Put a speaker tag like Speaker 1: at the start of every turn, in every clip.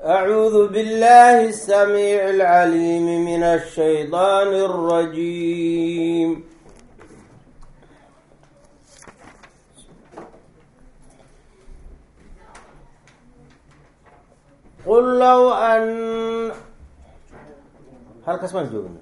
Speaker 1: أعوذ بالله السميع العليم من الشيطان الرجيم قل لو أن هل كسمان جونا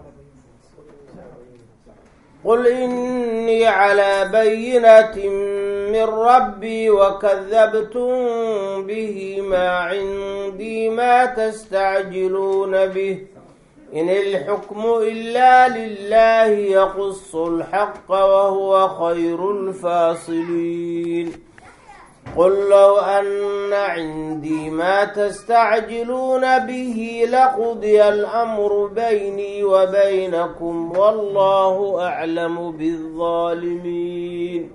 Speaker 1: قل إني على بينة من ربي وكذبتم به ما عندي ما تستعجلون به إن الحكم إلا لله يقص الحق وهو خير الفاصلين قل لو أن عندي ما تستعجلون به لقضي الأمر بيني وبينكم والله أعلم بالظالمين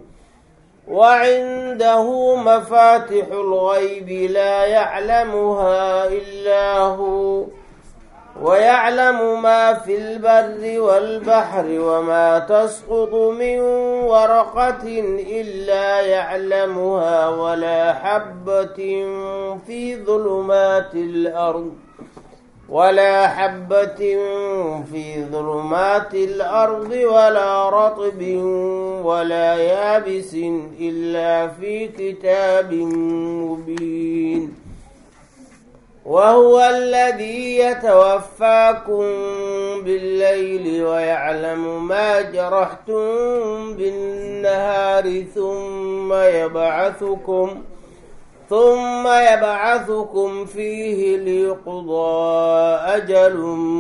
Speaker 1: وعنده مفاتح الغيب لا يعلمها إلا هو ويعلم ما في البر والبحر وما تسقط من ورقة إلا يعلمها ولا حبة في ظلمات الأرض ولا حبة في ظلمات الأرض ولا رطب ولا يابس إلا في كتاب مبين وهو الذي يتوفاكم بالليل ويعلم ما جرحتم بالنهار ثم يبعثكم ثم يبعثكم فيه ليقضى أجل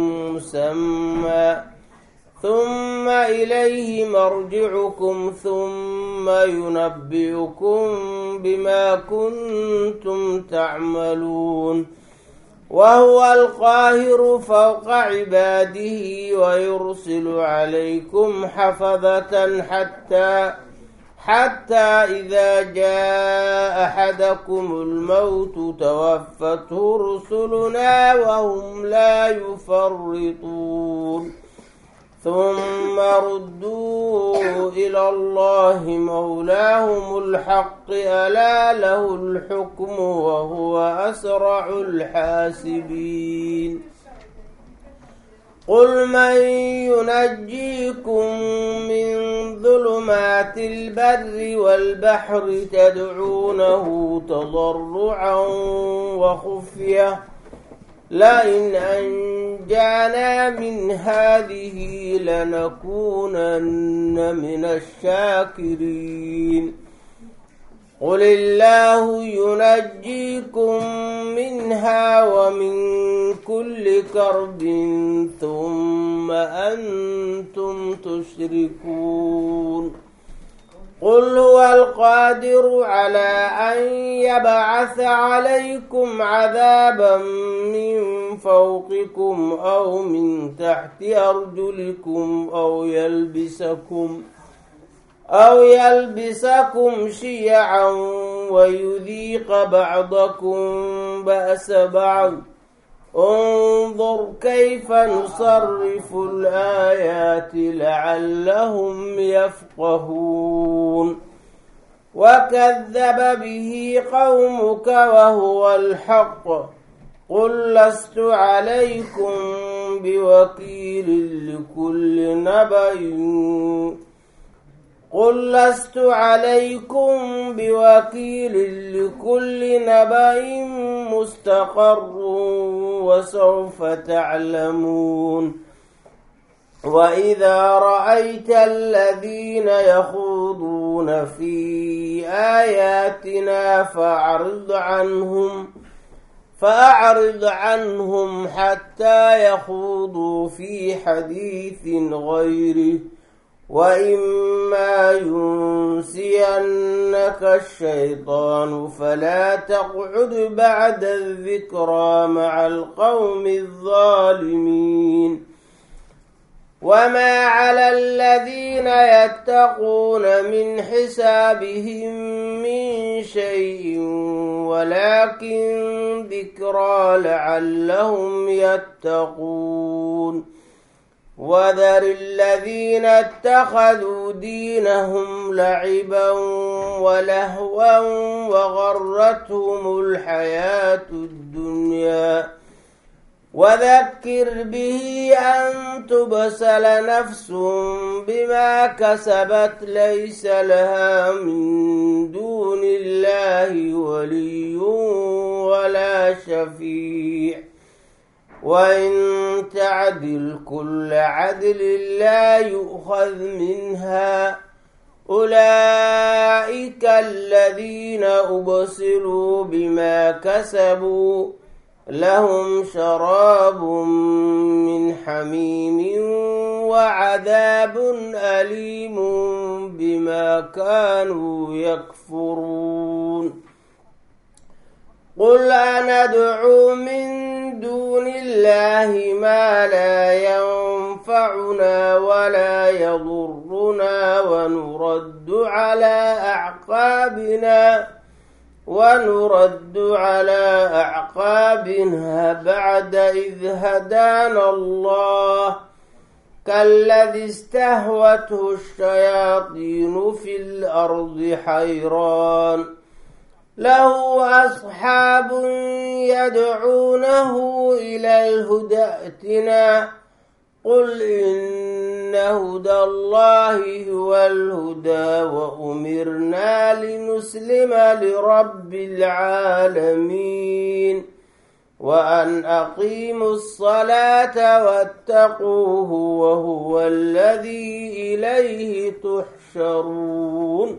Speaker 1: مسمى ثم إليه مرجعكم ثم ينبئكم بما كنتم تعملون وهو القاهر فوق عباده ويرسل عليكم حفظة حتى حتى إذا جاء أحدكم الموت توفته رسلنا وهم لا يفرطون ثم ردوا إلى الله مولاهم الحق ألا له الحكم وهو أسرع الحاسبين قل من ينجيكم من ظلمات البر والبحر تدعونه تضرعا وخفيه لئن أنجانا من هذه لنكونن من الشاكرين قل الله ينجيكم منها ومن كل كرب ثم أنتم تشركون قل هو القادر على أن يبعث عليكم عذابا من فوقكم أو من تحت أرجلكم أو يلبسكم أو يلبسكم شيعا ويذيق بعضكم بأس بعض انظر كيف نصرف الآيات لعلهم يفقهون وكذب به قومك وهو الحق قل لست عليكم بوكيل لكل نبأ قل لست عليكم بوكيل لكل نبأ مستقر وسوف تعلمون وإذا رأيت الذين يخوضون في آياتنا فأعرض عنهم فأعرض عنهم حتى يخوضوا في حديث غيره وإما ينسينك الشيطان فلا تقعد بعد الذكرى مع القوم الظالمين وما على الذين يتقون من حسابهم من شيء ولكن ذكرى لعلهم يتقون وذر الذين اتخذوا دينهم لعبا ولهوا وغرتهم الحياة الدنيا وذكر به أن تبسل نفس بما كسبت ليس لها من دون الله ولي ولا شفيع وإن تعدل كل عدل لا يؤخذ منها أولئك الذين أبصروا بما كسبوا لهم شراب من حميم وعذاب أليم بما كانوا يكفرون قل أندعو من دون الله ما لا ينفعنا ولا يضرنا ونرد على أعقابنا ونرد على أعقابنا بعد إذ هدانا الله كالذي استهوته الشياطين في الأرض حيران له أصحاب يدعونه إلى الهدى ائتنا قل إن هدى الله هو الهدى وأمرنا لنسلم لرب العالمين وأن أقيموا الصلاة واتقوه وهو الذي إليه تحشرون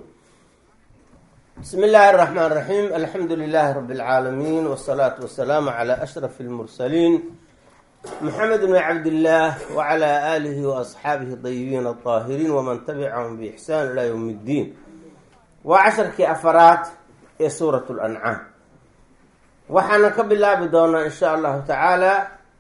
Speaker 1: بسم الله الرحمن الرحيم الحمد لله رب العالمين والصلاة والسلام على أشرف المرسلين محمد بن عبد الله وعلى آله وأصحابه الطيبين الطاهرين ومن تبعهم بإحسان إلى يوم الدين وعشركii afaraad ee suuraة الأنcaam waxaana ka bilaabi doonaa in sha allahu tacaala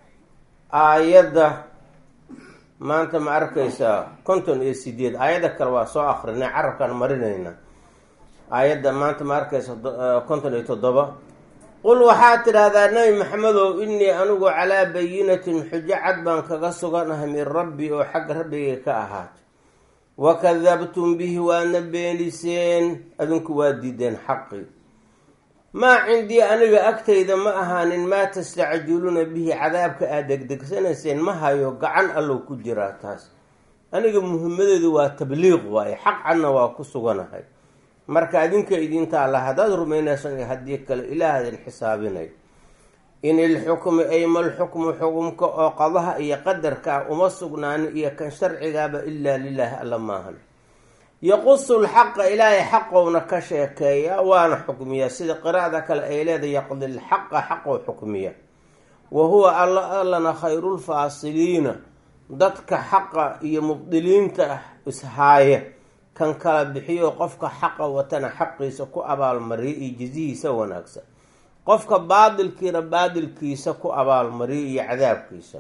Speaker 1: aayadda maanta ma arkaysaa konton iyo sideed aayadda kale waa soo akrinay carabkaan marinayna aayadda maanta ma arkaysa konton iyo toddoba qul waxaad tidhaahdaa nebi maxamedow innii anigu calaa bayinatin xujo cad baan kaga suganahay min rabbi oo xagga rabbigay ka ahaatay wa kadabtum bihi waadna beeniseen adinku waa diideen xaqii maa cindii aniga agtayda ma ahaanin maa tastacjiluuna bihi cadaabka aad degdegsanayseen ma hayo gacan allow ku jiraa taas aniga muhimadeedu waa tabliiq waaye xaq cadna waa ku suganahay marka adinka idinta alla haddaad rumaynaysan iyo haddii kale ilaahadin xisaabinay in ilxukmu aymalxukmu xukumka oo qadaha iyo qadarka ah uma sugnaanin iyo kan sharcigaaba ilaa lilaahi alla maahan yaqusu lxaqa ilaahay xaqowna ka sheekeeya waana xukmiya sida qiraa'da kale ay leedahay yaqdi lxaqa xaqow xukmiya wa huwa alla allana khayrulfaasiliina dadka xaqa iyo mubdiliinta ishaaya kan kala bixiyo qofka xaqa watana xaqiisa ku abaalmariya iyo jizihiisa wanaagsan qofka baadilkiina baadilkiisa ku abaalmariya iyo cadaabkiisa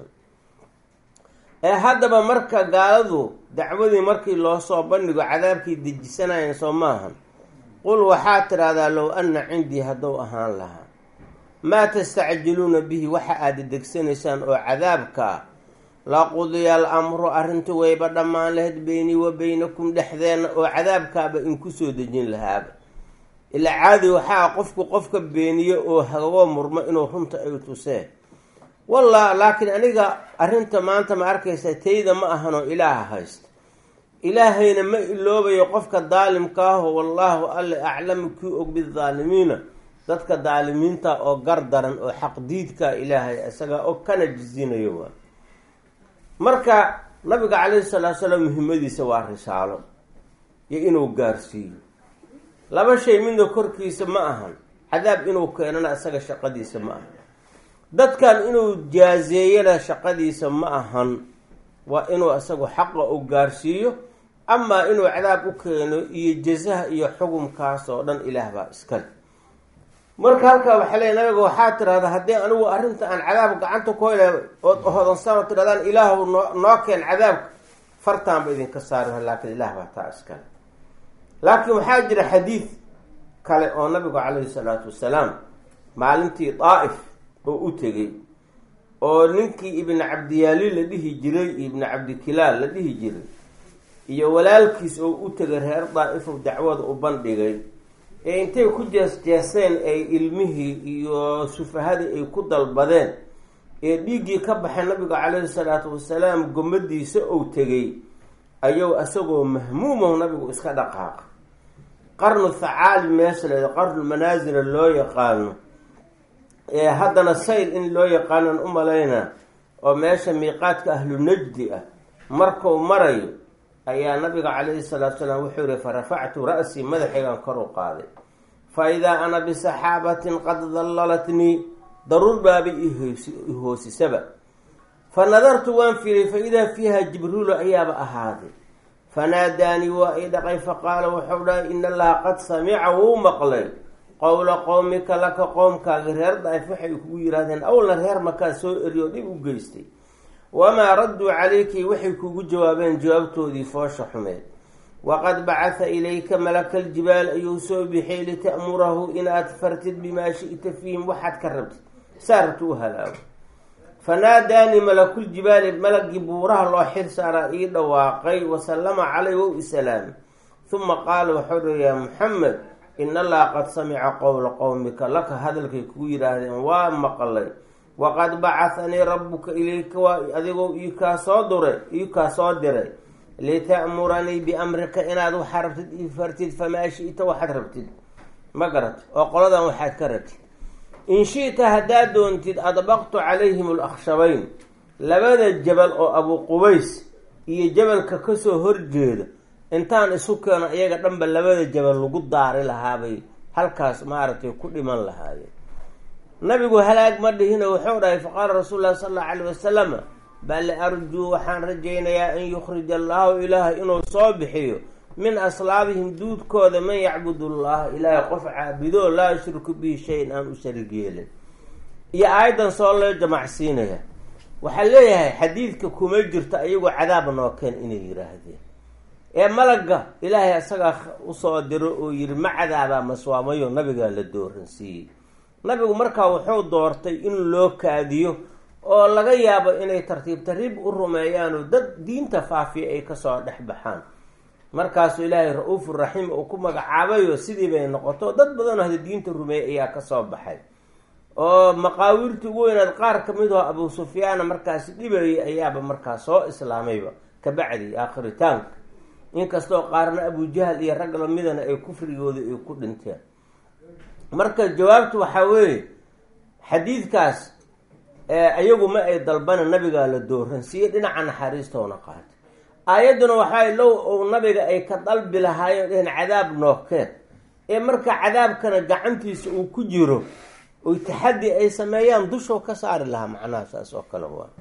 Speaker 1: ee haddaba marka gaaladu dacwadii markii loo soo bandhigo cadaabkii dejisanayeen soo maahan qul waxaad tidhaahdaa low anna cindii hadduu ahaan lahaa maa tastacjiluuna bihi waxa aada degsanaysaan oo cadaabka ah laqudiya al amru arrintu wayba dhammaan lahayd beynii wa beynakum dhexdeenna oo cadaabkaaba inku soo dejin lahaaba ilaa caadi waxaa qofku qofka beeniye oo hagagoo murmo inuu runta ay tuseen wallah laakiin aniga arrinta maanta ma arkaysa tayda ma ahanoo ilaaha haysta ilaahayna ma iloobayo qofka daalimka aho wallaahu alle aclamu kii og bidaalimiina dadka daalimiinta oo gar daran oo xaqdiidka ilaahay isaga og kana jizinayo waa marka nabiga calayhi salaatu salaam muhimmadiisa waa risaalo iyo inuu gaarsiiyo laba shay midna korkiisa ma ahan cadaab inuu keenana isaga shaqadiisa ma ahan dadkan inuu jaazeeyana shaqadiisa ma ahan waa inuu isagu xaqa u gaarsiiyo amaa inuu cadaab u keeno iyo jazaha iyo xukumkaas oo dhan ilaah baa iskale marka halkaa waxaa leey nabiga waxaa tirahdaa haddii anigu arrinta aan cadaab gacanta ku hela ood hodansan tirahdaan ilaahu noo noo keen cadaabka fartaanba idinka saari laakiin ilaah baa taa iskale laakiin waxaa jira xadiid kale oo nabigu calayhi salaatu wasalaam maalintii daa'if oo u tegey oo ninkii ibni cabdiyaali la dhihi jiray iyo ibni cabdikilaal la dhihi jiray iyo walaalkiis oo u tegay reer daa'ifo dacwada u bandhigay ee intay ku jees-jeeseen ay ilmihii iyo sufahadii ay ku dalbadeen ee dhiiggii ka baxay nabiga calayhi salaatu wasalaam gomadiisa ou tegay ayuu isagoo mahmuumahu nabigu iska dhaqaaqa qarnu thacaali meesha la qarnu manaasila loo yaqaano ee haddana sayl in loo yaqaanan u malayna oo meesha miiqaadka ahlu najdi ah markuu marayo ayaa nabiga calayhi salaatu salaam wuxuu yihi fa rafactu ra-sii madaxaygan kor u qaaday fa idaa ana bisaxaabatin qad dallalatnii daruur baabay ihoosisaba fa nadartu waan fiiray fa idaa fiiha jibriilu ayaaba ahaaday fanaadaanii waa i dhaqay faqaala wuxuu dhahay in allaha qad samica wuu maqlay qowla qowmika laka qoomkaaga reer daif waxay kugu yihaahdeen awlna reer makaa soo eriyo dhib u geystay wamaa radduu calayki waxay kugu jawaabeen jawaabtoodii foosha xumeed waqad bacatha ilayka malaka aljibaal ayuu soo bixiyay lita'murahu inaad fartid bimaa shi'ta fiihim waxaad ka rabtid saa rabta u halaago fanaadaanii malakuljibaali malagii buuraha loo xir saaraa ii dhawaaqay wasallama calay wow isalaami huma qaala wuxuu dhi yaa muxamed in allaha qad samica qowla qowmika laka hadalkay kugu yidhaahdeen waa maqlay waqad bacahanii rabbuka ilayka waa adigoo iikaa soo duray iikaa soo diray lita'muranii biamrika inaad waxaa rabtid ii fartid famaa shi'ta waxaad rabtid ma garat oo qoladan waxaad ka rabtid in shi'ta haddaad doontid adbaqtu calayhim alakhshabayn labada jabal oo abu qubays iyo jabalka kasoo horjeeda intaan isu keeno iyaga dhanba labada jabal lagu daari lahaabay halkaas maaragtay ku dhiman lahaayeen nabigu halaag ma dhihino wuxuu dhahay faqaala rasuulu llahi sala allau alayh wasalama bal arjuu waxaan rajaynayaa an yukhrija allaahu ilaaha inuu soo bixiyo min aslaabihim duudkooda man yacbud allaha ilaahay qof caabido laa yushriku bihi shayin aan u sharig yeelin iyo aayadan soo loo jamacsiinaya waxaa leeyahay xadiidka kuma jirto ayagoo cadaab nookeen inay yiraahdeen ee malaga ilaahay isagaa usoo diro oo yiri ma cadaabaa maswaamayo nabigaa la dooransiiyey nabigu markaa wuxuu doortay in loo kaadiyo oo laga yaabo inay tartiib tartiib u rumeeyaanoo dad diinta faafiya ay kasoo dhex baxaan markaasuu ilaahay ra-uufur raxiim uu ku magacaabayo sidii bay noqoto dad badanoo hada diinta rumeeyay ayaa kasoo baxay oo maqaawirtii ugu weynaad qaar kamid oo abuu sufyaana markaasi dhibayay ayaaba markaas soo islaamayba kabacdi aakhiritaanka inkastoo qaarna abujahal iyo rag lamidana ay kufrigooda ay ku dhinteen marka jawaabtu waxaa weeye xadiidkaas iyagu ma ay dalbana nabigaa la dooransiiyey dhinaca naxariistoona qaatay aayadduna waxaa low ou nabiga ay ka dalbi lahaayeen dhehen cadaab nookeen ee marka cadaabkana gacantiisa uu ku jiro oy taxaddi ay sameeyaan dushow ka saari lahaa macnaha saas oo kale waa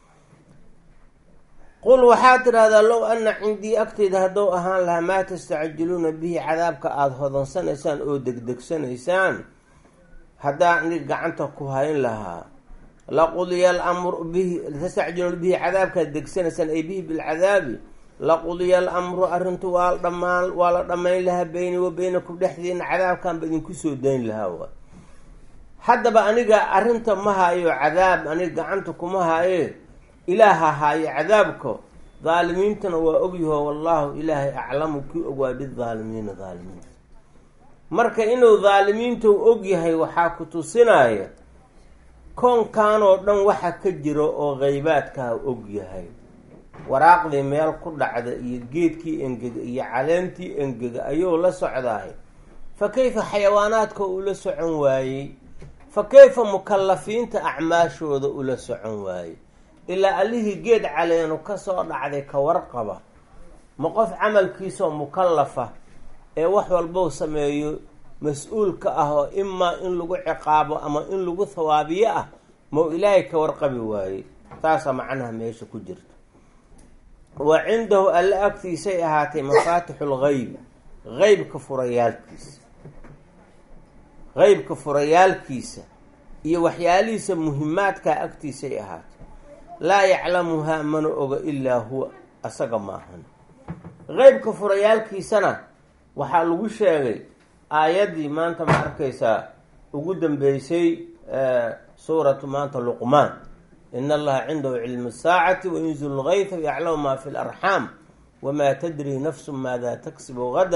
Speaker 1: qul waxaad tidhahdaa low ana cindii agteyda haddou ahaan lahaa maa tastacjiluuna bihi cadaabka aada hodansanaysaan oo degdegsanaysaan haddaa nig gacanta ku hayn lahaa laqudiya alamru bihi tastacjiluuna bihi cadaabkaad degsanaysaan ay bihi bilcadaabi laqudiya alamru arrintu waa dhamaan waa la dhammayn lahaa beyni wa beynakum dhexdiina cadaabkanba idinku soo dayn lahaa waa haddaba aniga arrinta ma hayo cadaab aniga gacanta kuma haye ilaaha haayo cadaabka daalimiintana waa ogyaho wallaahu ilaahay aclamu kii ogaa bidaalimiina daalimiinta marka inuu daalimiinta u ogyahay waxaa ku tusinaya koonkan oo dhan waxa ka jiro oo qeybaadkaa ogyahay waraaqdii meel ku dhacda iyo geedkii engega iyo caleentii engega ayuu la socdahay fa kayfa xayawaanaadka ula socon waayey fa kayfa mukalafiinta acmaashooda ula socon waayey ilaa allihii geed caleenu kasoo dhacday ka warqaba ma qof camalkiisoo mukallafa ee wax walbou sameeyo mas-uulka ah oo imaa in lagu ciqaabo ama in lagu thawaabiyo ah mau ilaahay ka warqabi waayey taasaa macnaha meesha ku jirta wa cindahu alle agtiisay ahaatay mafaatixu lgeyb qeybka furayaalkiisa qeybka furayaalkiisa iyo waxyaalihiisa muhimaadkaa agtiisay ahaatay laa yaclamuhaa mana oga ilaa huwa asaga maahan qeybka furayaalkiisana waxaa lagu sheegay aayaddii maanta ma arkaysaa ugu dambeysay suuratu maanta luqmaan in allaha cindahu cilmu saacati wayunzilu lgayta wayaclamu maa fi larxaam wamaa tadri nafsu maada taksibu gadan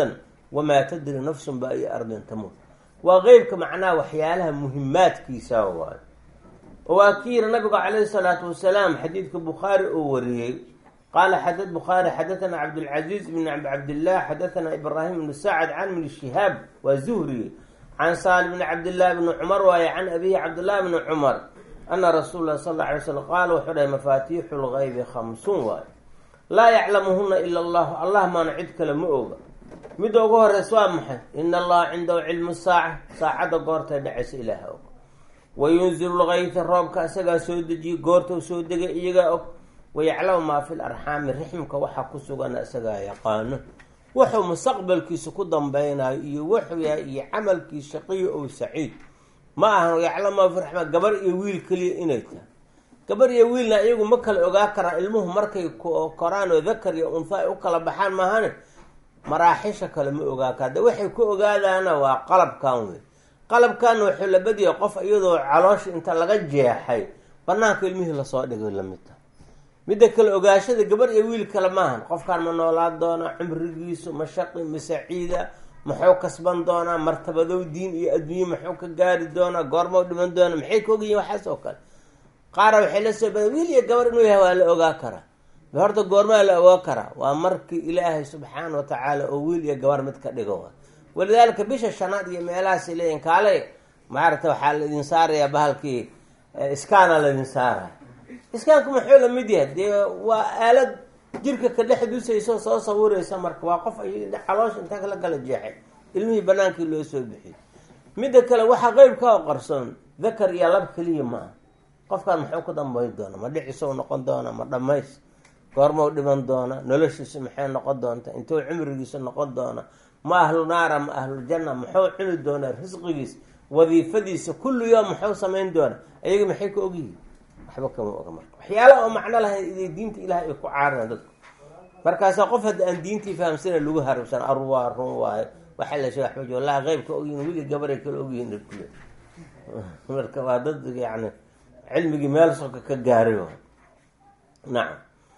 Speaker 1: wamaa tadri nafsun ba ay ardin tamuut waa qeybka macnaha waxyaalaha muhimaadkiisa waayo oo waa ki yiri nabigu calayhi salaatu wasalaam xadiidka bukhaari oo wariyey qaala xada bukhaari xadathana cabdulcaziiz bn cabdillah xadathana ibraahim bn sacd can bn shihaab waa zuhri can saali bni cabdillahi bni cumar waaye can abihi cabdillahi bni cumar ana rasuul lah sal alla alay slam qaala wuxuu dhahay mafaatiixu lgaybi khamsuun waayo laa yaclamuhuna ila allahu allah maana cid kale ma oga midda ugu horeysa waa maxay ina allaha cindahu cilmu saaca saacadda goortay dhacaysa ilaaha og wayunzilu lgayta roobka isagaa soo dejiye goortou soo degay iyagaa og wayaclamu maa fi larxaami rixmka waxaa ku sugana isagaa yaqaano wuxuu mustaqbalkiisa ku dambeynayo iyo wuxuu yahay iyo camalkii shaqiyo ow saciid ma ahan yaclamu maa fi raxma gabar iyo wiil keliya inay tahay gabar iyo wiilna iyagu ma kala ogaa karaan ilmuhu markay koraan oo dakar iyo unha ay u kala baxaan maahane maraaxisha kale ma ogaa kara de waxay ku ogaadaana waa qalabkan wey qalabkanna wuxuu la badiyay qof iyadoo caloosha inta laga jeexay banaanka ilmihii lasoo dhigay lamid taha midda kale ogaashada gabar iyo wiil kale maahan qofkaan ma noolaan doonaa cumrigiisu ma shaqi ma saciida muxuu kasban doonaa martabadow diin iyo adduunye muxuu ka gaari doonaa goormau dhiman doonaa maxay ka ogyihin waxaas oo kale qaara waxay la soo badan wiil iyo gabar inuu yahay waa la ogaa karaa horta goormaa la ogaa karaa waa markii ilaahay subxaana wa tacaala oo wiil iyo gabar mid ka dhigo wa walidaalika bisha shanaad iyo meelahaasay leeyihin kaale maaragta waxaa laidin saarayaa bahalkii iskaana laydin saaraya iskaanku muxuu la mid yahay dee waa aalad jirka ka dhex dusayso soo sawiraysa marka waa qof ay caloosha intaa kala kala jeexay ilmihii banaankii loo soo bixiyay midda kale waxaa qeybka oo qarsoon dakar iyo lab keliya ma ah qofkaan muxuu ku dambeyn doona ma dhicisou noqon doona ma dhamays goormau dhiman doona noloshiisa maxay noqon doonta intuu cumrigiisa noqon doona ma ahlu naara ma ahluljanna muxuu cuni doonaa risqigiisa wadiifadiisa kullu yoom muxuu samayn doona ayaga maxay ka ogyihiin waxba kama oga marka waxyaalaha oo macno lahayn iday diinta ilaah ay ku caarina dadku markaasaa qof hadda aan diintii fahamsana lagu harabsan arwaa run waayo waxaa la sheeg waxba wallahi qeybka ogyihin wili gabaray kala ogyihin kule marka waa dad yani cilmigii meel soka ka gaaray nacam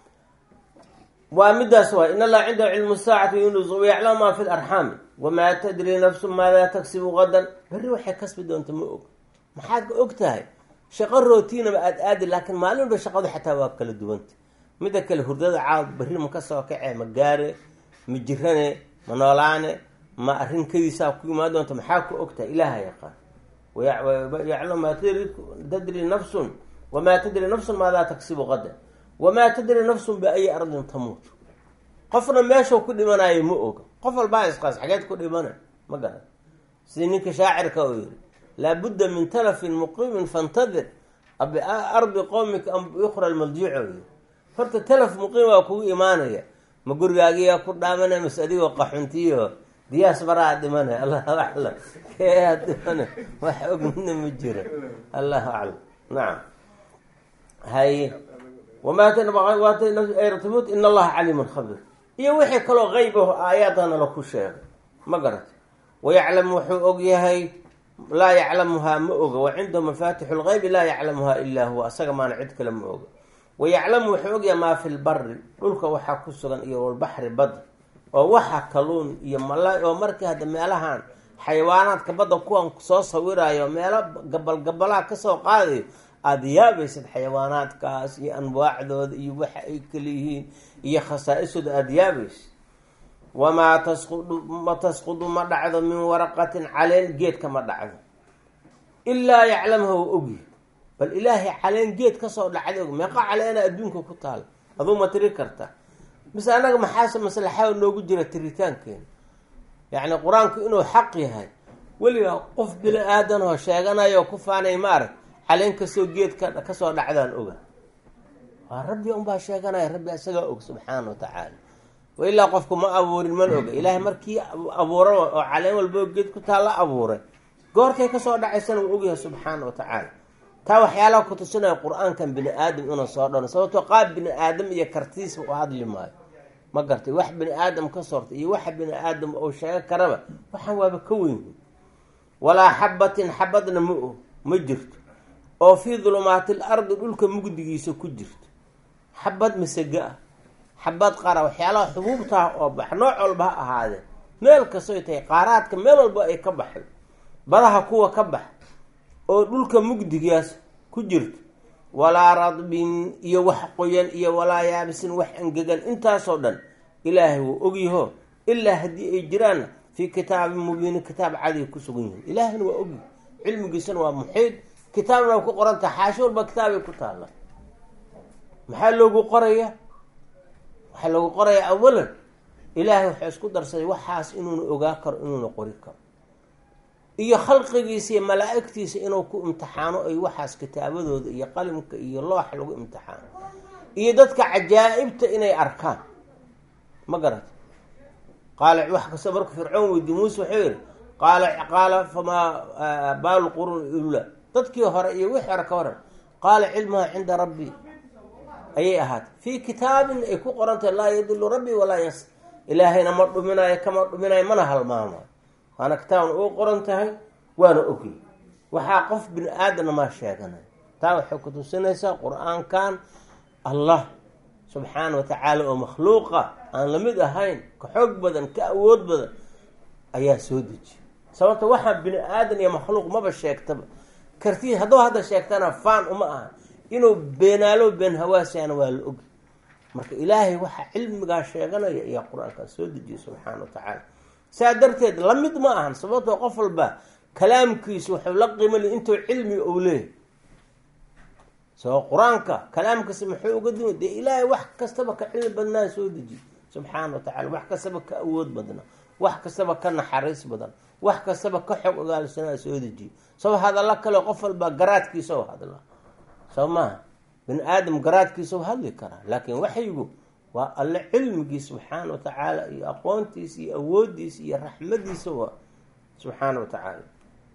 Speaker 1: waa midaas waay in allaha cindahu cilmu saacati yunus wayaclamu maa fi larxaami wamaa tadri nafsu maadaa tagsibu qadan berri waxay kasbi doonta ma og maxaad ka og tahay shaqo rootiinaba aada aadi laakiin maalin walba shaqadu xataa waa kala duwanta midda kale hurdada caawd berri ma kasoo kacee ma gaare ma jirane ma noolaane ma arrinkadiisaa ku imaan doonta maxaa ku og tahay ilaaha yaqaan yaclamu maa tadri nafsun wamaa tadri nafsun maadaa tagsibu qadan wamaa tadri nafsun biayi ardin tamuut qofna meeshau ku dhimanayo ma oga qof walbaa isqaas xageed ku dhimana ma garan sidii ninka shaacirka uu yihi laabudda min talafin muqiimin fantadir biardi qowmika am biukhra lmaljiico yii horta talaf muqiim waa kugu imaanaya ma gurigaagiyaa ku dhaamanaya mas adigoo qaxuntiyo diyaas baraa dhimanay allahu aclam keeaa dhimana wax og midna ma jiro allahu aclam nacam haye wamaatmut in allaha caliimun khabir iyo wixii kaloo qeyb aho aayaadana laku sheegay ma garata wayaclamu wuxuu og yahay laa yaclamuhaa ma oga wa cindahu mafaatixu lgeybi laa yaclamuhaa ilaa huwa asaga maana cid kale ma oga wayaclamu wuxuu ogyahay maa fi lbari dhulka waxaa ku sugan iyo walbaxri badda oo waxa kaluun iyo mala oo markii hadda meelahan xayawaanaadka badda kuwan soo sawirayo meelo gabalgabalaha kasoo qaadayo aada yaabaysid xayawaanaadkaas iyo anwaacdooda iyo waxa ay kaleyihiin iyo khasaa-isooda aada yaabaysid wamaa tasqudu ma tasqudu ma dhacdo min waraqatin caleen geedka ma dhacdo ilaa yaclamha wa ogyi bal ilaahay caleen geed kasoo dhacday og meeqa caleena adduunka ku taala aduu ma tiri karta mise annaga maxaase maslaxaa noogu jira tiritaankeena yacni qur-aanku inuu xaq yahay weliba qof bini aadan oo sheeganayo ku faanay maarag caleen kastoo geed ka kasoo dhacdaan oga waa rabbi unbaa sheeganaya rabbi isagaa og subxaana wa tacaala wa ilaa qofku ma abuurin man oga ilaahay markii abuura oo caleen walboo geed ku taalla abuuray goortay kasoo dhacaysana uu ogyahay subxaana wa tacaala taa waxyaalaha ku tusinaya qur-aankan bini aadam inuu soo dhano sababtoo qaab bini aadam iyo kartiisba u hadli maayo ma gartay wax bini aadam ka sortay iyo waxa bini aadam uu sheego karaba waxaan waaba ka weyn walaa xabatin xabadna ma o ma jirto oo fii dulumaati l ardi dhulka mugdigiisa ku jirto xabad masega ah xabad qara waxyaalaha xubuubtaah oo bax nooc walba ha ahaadee meel kastoy tahay qaaraadka meel walba ay ka baxdo badaha kuwa ka bax oo dhulka mugdigaas ku jirto walaa radbin iyo wax qoyan iyo walaa yaabisin wax angegan intaasoo dhan ilaahay wuu ogyaho ilaa haddii ay jiraanna fii kitaabin mubiinin kitaab cadiy ku sugan yihiin ilaahayna waa ogyahy cilmigiisana waa muxiid kitaabna waa ku qoran taha xaasho walba kitaabay ku taalla maxaa loogu qoraya waxaa loogu qoraya awalan ilaahay waxaa isku darsaday waxaas inuuna ogaa karo inuuna qori karo iyo khalqigiisa iyo malaa-igtiisa inuu ku imtixaano ay waxaas kitaabadooda iyo qalimka iyo looxa lagu imtixaano iyo dadka cajaa'ibta inay arkaan ma garata qaala wax kasta marka fircoon weydiy muuse wuxuu yihi qaala qaala famaa baalu qurun ula dadkii hore iyo wixii hore ka waran qaala cilmuha cinda rabbi ayay ahaatay fii kitaabin ay ku qorantahay laa yadilu rabbi walaa yas ilaahayna ma dhuminayo kama dhuminayo mana halmaamayo waana kitaabna uu qoran tahay waana ogyay waxaa qof bini aadamna maa sheeganayo taa waxay ku tusinaysaa qur-aankan allah subxaana wa tacaala oo makhluuqa aan lamid ahayn ka xoog badan ka awood badan ayaa soo dejiya sababta waxaa bini aadan iyo makhluuq maba sheegtaba kartii hadduu hadda sheegtana faan uma aha inuu beenaalo been hawaasana waa la ogy marka ilaahay waxaa cilmigaa sheeganaya ayaa qur-aankaa soo dejiyay subxaana wa tacaala saa darteed lamid ma ahan sababtoo qof walba kalaamkiisu wuxuu la qiimali intuu cilmi ou leeyahy soo qur-aanka kalaamkasi muxuu uga duwan dee ilaahay wax kastaba ka cilmi badnaa soo dejiy subxaana wa tacala wax kastaba ka awood badnaa wax kastaba ka naxariis badan wax kastaba ka xog ogaalsanaa soo dejiye soo hadalla kale qof walba garaadkiisa o hadla soo maaha bini aadam garaadkiisa u hadli karaa laakiin waxyigu waa alle cilmigii subxaana wa tacaala iyo aqoontiisa iyo awoodiisa iyo raxmadiisa waa subxaana wa tacaala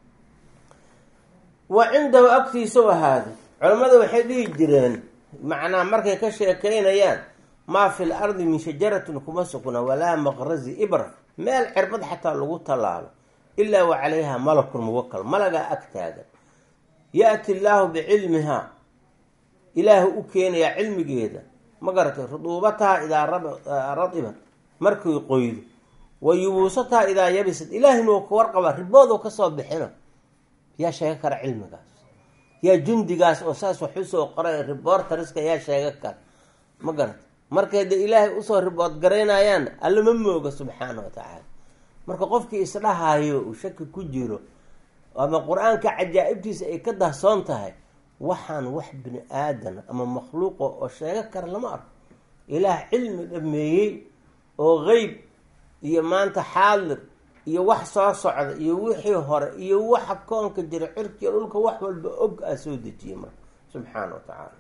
Speaker 1: wa cindahu agtiisa u ahaaday culammada waxay dhihi jireen macnaa markay ka sheekeynayaan maa fi l ardi min shajaratin kuma sugna walaa maqrazi ibra meel cirbad xataa lagu tallaalo ilaa wa calayha malakun muwakal malagaa ag taagan ya-ti llaahu bicilmihaa ilaahu u keenayaa cilmigeeda ma garatay ruduubataha idaa radibat markay qoydo wa yubuusataha idaa yabisad ilaahina uu ka warqaba riboodu kasoo bixino yaa sheega kara cilmigaas yaa jundigaas oo saas wax usoo qoray riboortariska yaa sheega kara ma garatay markay de ilaahay usoo ribood garaynayaan alla ma mooga subxaana wa tacaala marka qofkii isdhahayo uu shaki ku jiro ama qur-aanka cajaa'ibtiisa ay ka dahsoon tahay waxaan wax bini aadan ama makhluuqa oo sheego kara lama arko ilaah cilmi dhameeyey oo qeyb iyo maanta xaadir iyo wax soo socda iyo wixii hore iyo waxa koonka jira cirkiiyo dhulka wax walba og aa soo dejiyey marka subxaana wa tacaala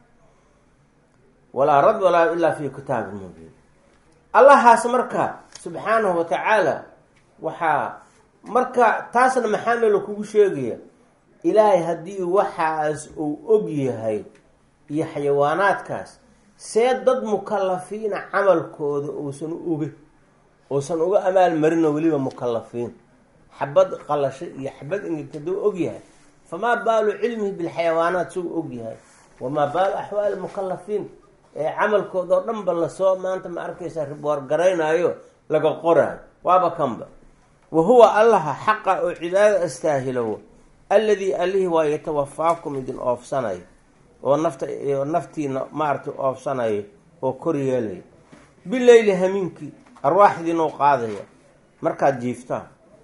Speaker 1: walaa rad walaa ilaa fi kitaabin mubiin allahaas marka subxaanahu wa tacaala waxaa marka taasna maxaa meelo kugu sheegaya ilaahay haddii waxaas uu og yahay iyo xayawaanaadkaas see dad mukalafiina camalkooda uusan uga uusan uga amaalmarino weliba mukalafiin xabad qalasho iyo xabad ingegta duu og yahay famaa baalu cilmihi bilxayawaanaat suu og yahay wamaa baalu axwaali mukalafiin ee camalkooda oo dhan ba lasoo maanta ma arkaysaa riboor garaynaayo laga qoraayo waaba kanba wa huwa allaha xaqa oo cibaadada astaahilowo alladii allihii waa yatawafaakum idin oofsanayo oo nafta naftiina maaragtay oofsanayo oo kor yeelaya bileyli hamiinkii arwaaxdiinuu qaadaya markaad jiiftaan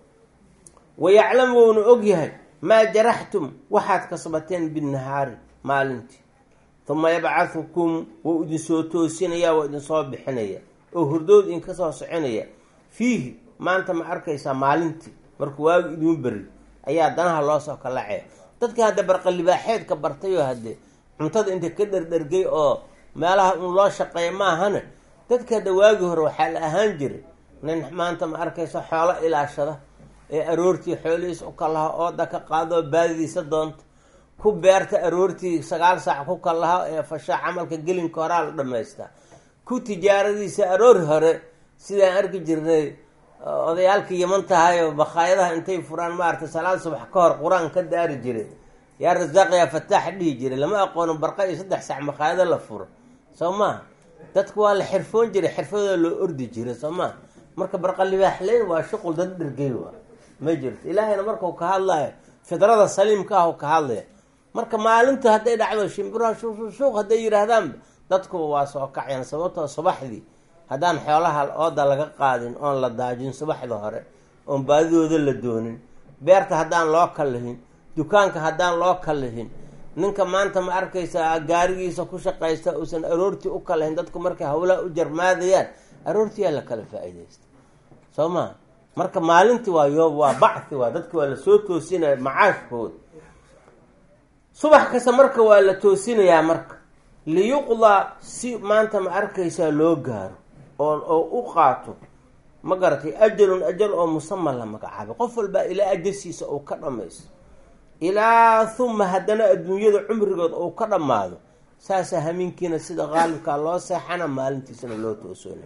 Speaker 1: wayaclam wouna og yahay maa jaraxtum waxaad kasbateen binnahaari maalintii uma yabcahukum wou idinsoo toosinaya waa idinsoo bixinaya oo hurdood idinka soo soconaya fiihi maanta ma arkaysaa maalintii markuu waagi idiin beri ayaa danaha loo soo kalacaya dadka hadda barqalibaaxeedka bartayoo hadde cuntada inta ka dherdhergay oo meelaha un loo shaqeeya maahana dadka hadda waagi hore waxaa la ahaan jiray nin maanta ma arkaysa xoolo ilaashada ee aroortii xoolihiisa u kalaha ooda ka qaadoo baadidiisa doonta ku beerta aroortii sagaal saac ku kalaha ee fasha camalka gelinka horaa la dhamaystaa ku tijaaradiisa aroori hore sidaan arki jirnay odayaalka yaman tahayo bakhaayadaha intay furaan maaragtay salaad subax ka hor qur-aan ka daari jiray yaa rasaaq yaa fataax dhihi jiray lama aqoono barqa iyo saddex sac makhaayado la furo soo maha dadku waa la xirfoon jiray xirfadooda loo ordi jiray soo maha marka barqalibaaxleyn waa shuqul dad dhergey waa ma jirto ilaahayna markau ka hadlayo fidrada saliimka ah ka hadlaya marka maalinta hadday dhacdo shimbiraha shuuq hadday yihaahdaan dadkuba waa soo kacayaan sababtoo subaxdii haddaan xoolaha ooda laga qaadin oon la daajin subaxda hore oon baadidooda la doonin beerta haddaan loo kallihin dukaanka haddaan loo kallihin ninka maanta ma arkaysa gaarigiisa ku shaqaysta uusan aroortii u kalahin dadku markay hawlaha u jarmaadayaan aroortiyaa la kala faa-idaysta soo maa marka maalintii waa yoob waa bacthi waa dadki waa lasoo toosinaya macaashkooda subax kasta marka waa la toosinayaa marka liyuqdaa si maanta ma arkaysaa loo gaaro oo oo u qaato ma garatay ajalun ajal oo musaman la magacaabay qof walbaa ilaa ajasiisa uu ka dhamaysto ilaa huma haddana adduunyada cumrigood uu ka dhammaado saasaa hamiinkiina sida qaalibkaa loo seexana maalintiisana loo toosoona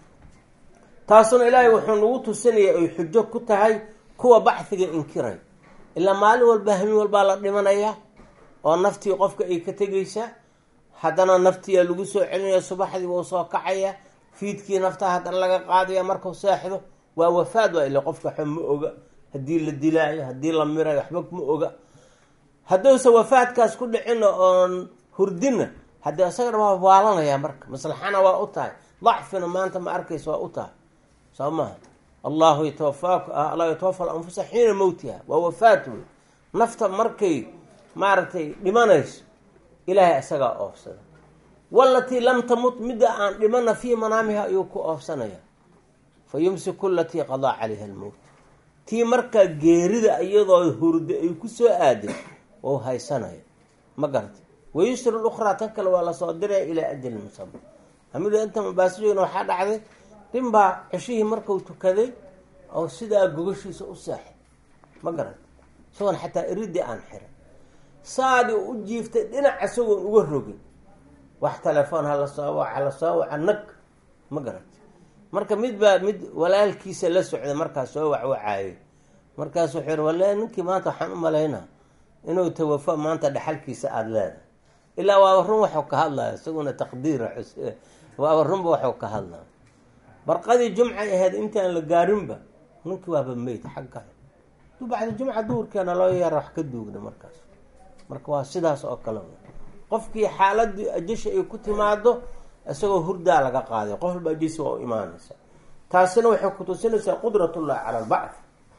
Speaker 1: taasuna ilaahay wuxuu nagu tusinaya ay xujo ku tahay kuwa bacdiga inkiray ilaa maalin walba hamiin walbaa la dhimanayaa oo naftii qofka ay ka tegaysaa haddana naftiyaa lagu soo celinaya subaxdii wuu soo kacaya fiidkii naftaa haddana laga qaadaya markuu seexdo waa wafaad waa ila qofka waxba ma oga haddii la dilaayo haddii la mirayo waxba ma oga hadduusa wafaadkaas ku dhicina oon hurdina haddii isagana waa waalanaya marka maslaxana waa u tahay dacfina maanta ma arkaysa waa u tahay soo maha allahu yatawafaaku allahu yatawafa alanfusa xiina mowtiha waa wafaat wey nafta markay maaragtay dhimanayso ilaahay isagaa oofsada walatii lam tamut midda aan dhimana fii manaamiha ayuu ku oofsanaya fa yumsiku alatii qadaa calayha almowt tii markaa geerida iyadoo hurda ay ku soo aaday wou haysanaya ma garata wayusri lukhraa tan kale waa lasoo diraya ilaa ajalin musama hamida inta mabaasijooyna waxaa dhacday nin baa ceshihii markuu tukaday oo sidaa gogashiisa u seexay ma garata isagoon xataa iridii aan xiray saadii u jiiftay dhinac isagoon uga rogin wax telefoon hala soo wac hala soo waca nag ma garata marka mid baa mid walaalkiisa la socday markaas soo wacwacaayay markaas wuxuu yihi wale ninkii maanta waxaan u malaynaa inuu tawafo maanta dhexalkiisa aada leedahay ilaa waaba run waxuu ka hadlaya isaguna taqdiira waaba runba waxuu ka hadlaya barqadii jumcay ahayd intaan la gaarinba ninkii waaba meyd xagga du bacda jumca duurkeena loo yeera wax ka duugna markaas marka waa sidaas oo kale qofkii xaaladii ajasha ay ku timaado isagoo hurdaa laga qaaday qof walba ajisi waa u imaanaysa taasina waxay kutusinaysaa qudratullahi cala albacd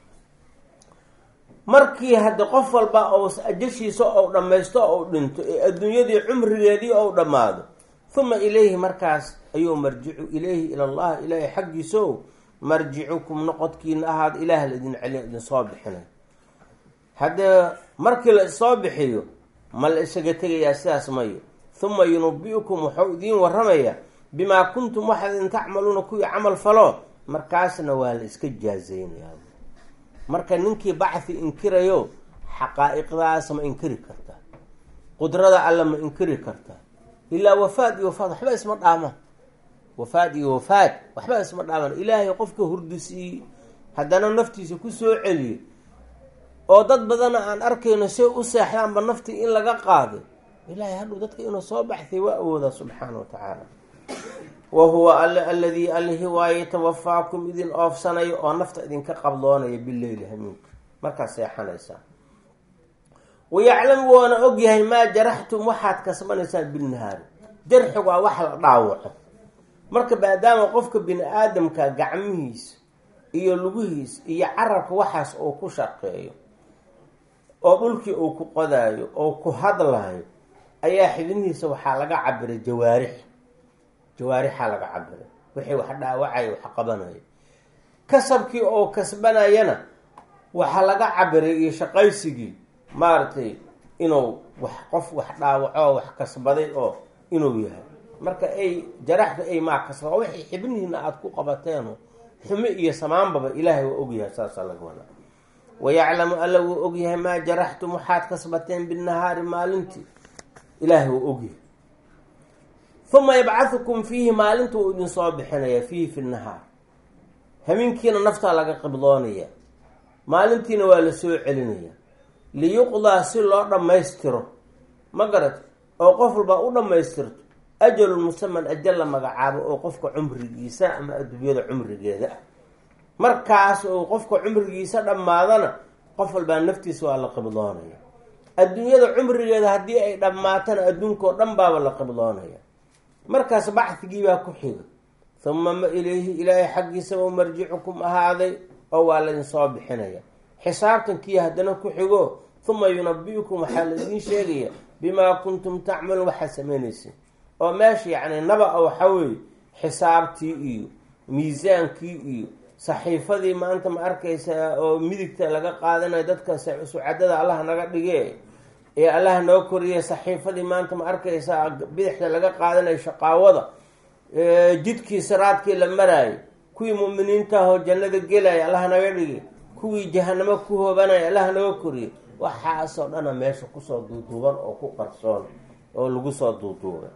Speaker 1: markii hadda qof walba ou ajashiisa ou dhammaysto ou dhinto ee adduunyadii cumrigeedii ou dhammaado huma ilayhi markaas ayuu marjicu ilayhi ila allah ilaahay xaggiisa o marjicukum noqodkiina ahaad ilaah la idin celiya idin soo bixinay haddee markii la soo bixiyo ma la isaga tegayaa sidaas mayo huma yunabi-ukum wuxuu idiin waramayaa bimaa kuntum waxaad idin tacmaluuna kuwii camal falo markaasna waa la iska jaazeynaya marka ninkii bacthi inkirayo xaqaa-iqdaas ma inkiri kartaa qudrada alle ma inkiri kartaa ilaa wafaad iyo wafaad waxba isma dhaamaan wafaad iyo wafaad waxba isma dhaamaan ilaahay qofka hurdisiiyey haddana naftiisa kusoo celiyo oo dad badana aan arkayno say u seexdaanba naftii in laga qaaday ilaahay hadhow dadka inuu soo baxtay waa awoodaa subxaana wa tacaala wa huwa alle aladii alihi waaye yatawafaakum idin oofsanayo oo nafta idinka qabdoonaya bileyli hamiinka markaad seexanaysaa wayaclamu waana ogyahay maa jaraxtum waxaad kasbanaysaan bilnahaari jarxigu waa wax la dhaawaco marka maadaama qofka bini aadamka gacmihiisa iyo lugihiisa iyo carabka waxaas uu ku shaqeeyo oo dhulkii uu ku qodaayo oo ku hadlayo ayaa xibnihiisa waxaa laga cabiray jawaarix jawaarixaa laga cabiray wixii wax dhaawacaya wax qabanaya kasabkii oo kasbanayana waxaa laga cabiray iyo shaqaysigii maaragtay inuu wax qof wax dhaawaco wax kasbaday oo inuu yahay marka ay jaraxdu ay maa kasba wixii xibnihiina aada ku qabateeno xumo iyo samaanbaba ilaahay waa ogyahay saasaa laga wadaa wayaclamu alla wuu ogyahay maa jaraxtum waxaad kasbateen binahaari maalintii ilaahay wuu ogyahay uma yabcahukum fiihi maalinta wuu idin soo bixinayaa fiihi fi nahaar hameenkiina naftaa laga qibdoonaya maalintiina waa la soo celinaya liyuqdaa si loo dhammaystiro ma garat oo qof walbaa u dhammaystirto ajalun musaman ajal la magacaabo oo qofka cumrigiisa ama adduunyada cumrigeeda ah markaas uu qofka cumrigiisa dhammaadana qof walbaa naftiisa waa la qibdoonaya adduunyada cumrigeeda haddii ay dhammaatana adduunkao dhan baaba la qibdoonaya markaas bacdigiibaa ku xiga huma ma ilayhi ilaahay xaggiisa u marjicukum ahaaday oo waa laydin soo bixinaya xisaabtankii haddana ku xigo huma yunabi-ukum waxaa laydin sheegaya bimaa kuntum tacmaluun waxaad sameynaysa oo meesha yacni naba-a waxaa weeye xisaabtii iyo miisaankii iyo saxiifadii maanta ma arkaysaa oo midigta laga qaadanayo dadka sucadada allah naga dhige ee allah noo koriya saxiifadii maanta ma arkaysaa bidixda laga qaadanayo shaqaawada jidkii siraadkii la maraayo kuwii mu'miniintahoo jannada gelaya allah naga dhige kuwii jahanamo ku hoobanaya allah naga koriya waxaasoo dhana meesha kusoo duuduuban oo ku qarsoon oo lagu soo duuduubay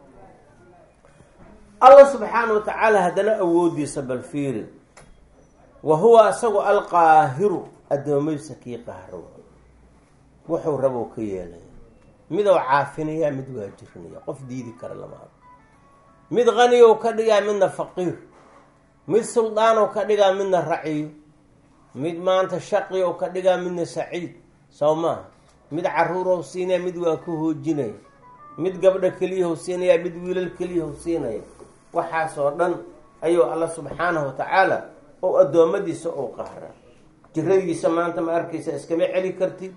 Speaker 1: allah subxaana wa tacaala haddana awoodiisa bal fiiri wa huwa isagu alqaahiru addoomaysa kii qahro wuxuu rabou ka yeelaya midou caafinaya mid waajirinaya qof diidi kara lamaado mid qaniyow ka dhigaa midna faqiir mid suldaanow ka dhigaa midna raciyo mid maanta shaqiyow ka dhigaa midna saciid soo maaha mid caruurow siinaya mid waa ku hoojinaya mid gabdho keliyahow siinaya mid wiilal keliyahow siinaya waxaasoo dhan ayuu alla subxaanahu wa tacaala oo addoommadiisa uu qahraa jiradiisa maanta ma arkaysa iskama celi kartid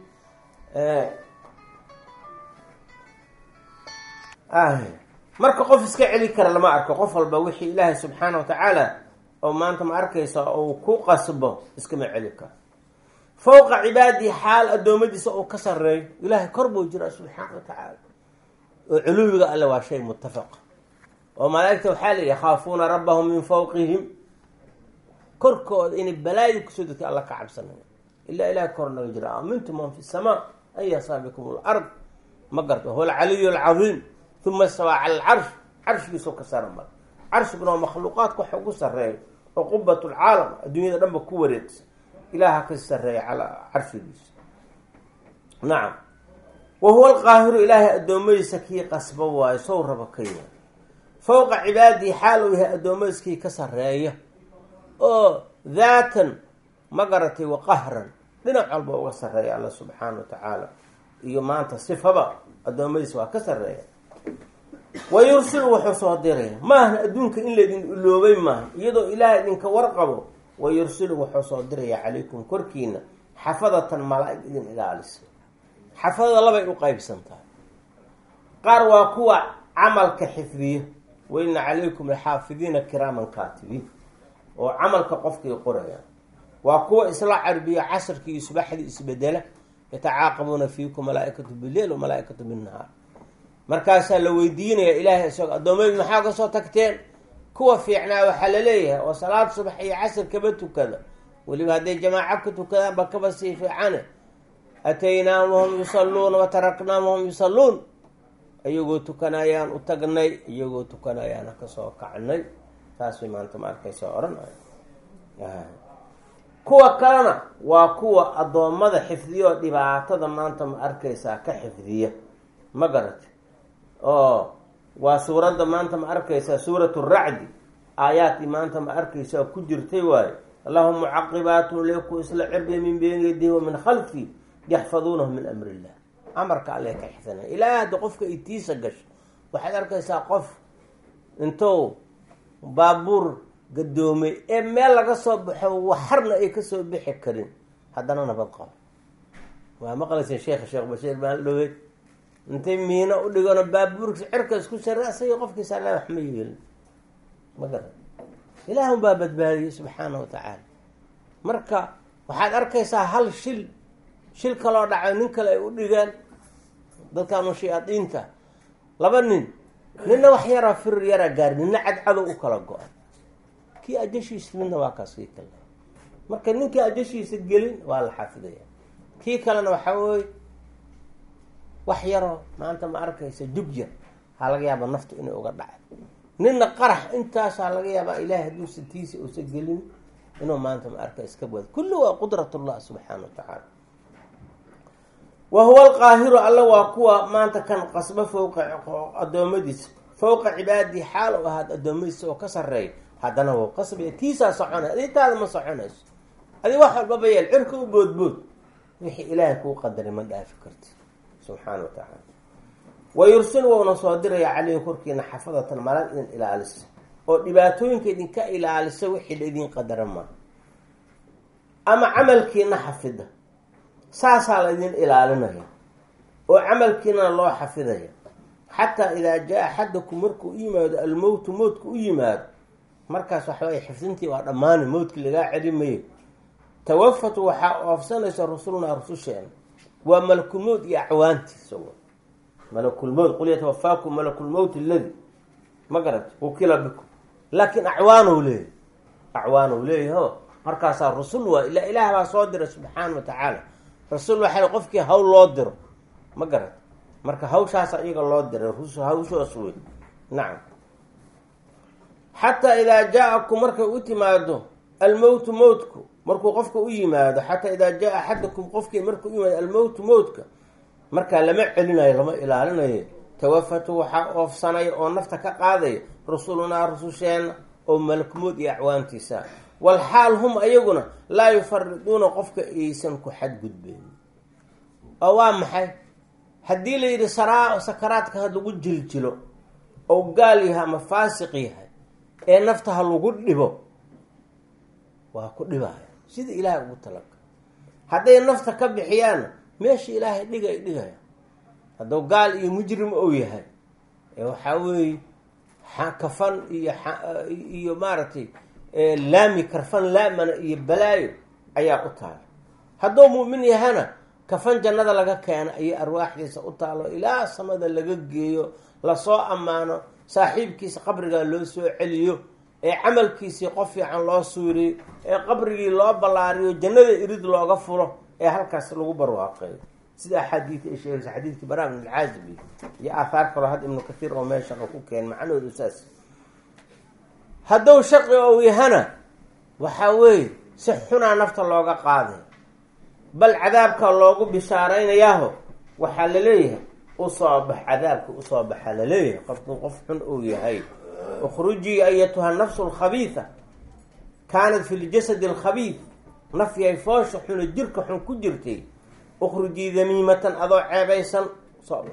Speaker 1: marka qof iska celi kara lama arko qof walba wixii ilaahay subxaana wa tacaala oo maanta ma arkaysa uu ku qasbo iskama celi karo fowqa cibaadihi xaal addoommadiisa uu ka sareeyo ilaahay kor buu jiraa subxaana wa tacaala oo culuwiga alle waa shay muttafaqa oo malaaigta waxaa la yakhaafuuna rabbahum min fawqihim korkooda inay balaayo kusoo degtay alla ka cabsanaya ilaa ilahay kor naga jira aamintu man fi samaa an yasaabikum lard ma garta huwa alcaliyu alcadiim uma istawaa cala alcarsh carshigiisoo ka sara mara carshiguna waa makhluuqaadka waxa ugu sareeya oo qubat lcaalam adduunyada dhanba ku wareegsa ilaha ka sareeya calaa carshigiisa nacam wa huwa alqaahiru ilaahay addoommadiisa kii qasba waayo sow raba ka yahay fowqa cibaadihi xaal uu yahay addoommadiiskii ka sareeya oo daatan ma garatay wa qahran dhinac walba uga sareeya alla subxaana wa tacaala iyo maanta sifaba addoommadiisa waa ka sareeya wa yursilu wuxuu soo diraya maahan adduunka in laydin iloobay maaha iyadoo ilaah idinka warqabo wa yursilu wuxuu soo diraya calaykum korkiina xafadatan malaa-ig idin ilaalisa xafadada labay u qeybsan tahay qaar waa kuwa camalka xifdiya waina calaykum laxaafidiina kiraaman kaatibiin oo camalka qofkii qoraya waa kuwa isla carbiya casarkii iyo subaxdii isbedela yatacaaqabuuna fiikum malaaikatu bileil wamalaaikatu binnahaar markaasaa la weydiinaya ilaahay isagoo addoommadi maxaa ka soo tagteen kuwa fiicnaa waxaa la leeyahay oo salaad subax iyo casar kaba tukada weliba hadday jamaaco ka tukadaan ba kaba sii fiicane ataynaahum wahum yusalluuna wataraknaahum wahum yusalluun iyagoo tukanayaan u tagnay iyagoo tukanayaana kasoo kacnay taasay maanta ma arkaysa odhanay kuwa kalena waa kuwa addoommada xifdiya oo dhibaatada maanta ma arkaysaa ka xifdiya ma garati oo waa suuradda maanta ma arkaysaa suurat racdi aayaadkii maanta ma arkaysaa ku jirtay waayo allahum mucaqibaatun leku isla cirbiya min beyni yadihi wa min khalfi yaxfaduunahu min amri illah amarka alle ka xifdinaya ilaa hadda qofka itiisa gasho waxaad arkaysaa qof intuu baabuur gadoomay ee meel laga soo baxo waxarna ay kasoo bixi karin haddana nabad qabo waa maqlaysa sheekha sheekh bashiir baan dhowey intay miino u dhigano baabuurkiisa cirka isku sare asaga qofkiisa alla wax ma yeelin ma garan ilaahun baa badbaadiyey subxaana wa tacaala marka waxaad arkaysaa hal shil shil kaloo dhacay nin kale ay u dhigaan dadkaanu shayaadiinta laba nin ninna wax yaraa firir yaraa gaari ninna cadcadow u kala go-ay kii ajashiisa midna waa kaas kii kale marka ninkii ajashiisa gelin waa la xafidaya kii kalena waxaa weye wax yaroo maanta ma arkaysa jugjir waxaa laga yaabaa naftu inay uga dhacay ninna qarax intaasaa laga yaabaa ilaahay hadduusa tiisa uusa gelin inuu maanta ma arka iska wado kulli waa qudrat ullah subxaana wa tacaala wa huwa alqaahiru alla waa kuwa maanta kan qasbo fowqa addoommadiisa fowqa cibaadihi xaal u ahaad addoommadiisa oo ka sareeya haddana wou qasbaya tiisaa soconay adintaada ma soconayso adi wax walbaba yeel cirka u boodbood wixii ilaahay kuu qadaray ma dhaafi karti subxaana wa tacaala wa yursil wouna soo diraya caleyhi korkiina xafadatan malag idin ilaalisa oo dhibaatooyinka idinka ilaalisa wixii la idin qadara maa ama camalkiina xafida saasaa la idin ilaalinaya oo camalkiina loo xafidaya xataa idaa jaa axadakum markuu u yimaado almowtu mowtka u yimaado markaas waxaway xifdintii waa dhammaanay mowtkii lagaa celi mayo tawafatu waxaa oofsanaysa rusulnaa rususheena waa malakulmowt iyo acwaantiisa malakulmowt qul yatawafaakum malakulmowt aladi ma garat ukila bikum laakiin acwaanow leeyahy acwaanow leeyahy o markaasaa rusul waa ila ilaah baa soo diray subxaana wa tacaala rasul waxay qofkii hawl loo diro ma garat marka hawshaasa iyaga loo diray rusul hawshoos wey nacam xataa idaa jaa-akum markay u timaado almowtu mowtku markuu qofka u yimaado xataa idaa jaa axadakum qofkii markuu u yimaado almowtu mowtka markaa lama celinayo lama ilaalinayo tawafatu waxaa oofsanaya oo nafta ka qaadaya rusulunaa rususheena oo malakmood iyo acwaantiisa walxaal hum ayaguna laa yufariduuna qofka aysan ku xadgudbeyn oo waa maxay haddii la yidhi saraa sakaraadka ha lagu jiljilo oo gaal yahay ama faasiq yahay ee nafta ha lagu dhibo waa ku dhibaya sida ilaahay ugu talaga hadday nafta ka bixiyaanna meesha ilaahay dhigay dhigaya hadduu gaal iyo mujrim ou yahay ee waxaa weeye kafan iyo iyo maaragtay laami karfan laamana iyo balaayo ayaa u taala hadduu mu'min yahana kafan jannada laga keena ayay arwaaxdiisa u taalo ilaa samada laga geeyo lasoo ammaano saaxiibkiisa qabrigaa loo soo celiyo ee camalkiisii qof fiican loo suuriyo ee qabrigii loo ballaariyo jannada irid looga furo ee halkaas lagu barwaaqeeyo sida axaadiid ay sheegaysa xadiidkii bara bn alcaazibi iyo aathaar kaloo had ibnu kathiir oo meeshan oo ku keen macnahoodu saas hadduu shaqi ou yahana waxaa weeye si xunaa nafta looga qaaday bal cadaabka loogu bishaaraynayaaho waxaa laleeyahay usoo bax cadaabka usoo baxa laleeyahay qofku qof xun uu yahay ukhrujii ayatuha nafsu alkhabiida kaanat fi ljasadi alkhabiid nafyay foosha xuna jirka xun ku jirtay ukhrujii damiimatan adoo ceebaysan usoo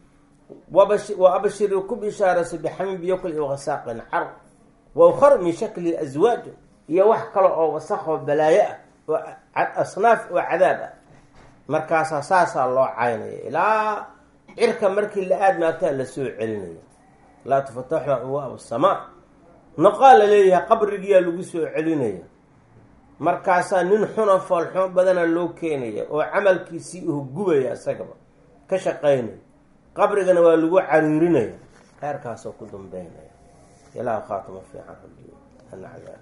Speaker 1: bax wa abshiri ku bishaaraysa bixamin biyokl iyo wasaaqin car wa ukhar min shakli aswaaj iyo wax kale oo wasaqoo balaayo ah oo asnaaf oo cadaab ah markaasaa saasaa loo caynaya ilaa cirka markii la aadmaagtaa lasoo celinaya laa tufataxu abwaab asamaa noqaa la leeyahay qabrigiyaa lagu soo celinaya markaasaa nin xuna foolxumo badana loo keenaya oo camalkiisii uhu gubaya isagaba ka shaqaynaya qabrigana waa lagu cariirinaya heerkaasoo ku dambeynaya ilaah khaatimo fiican rabbi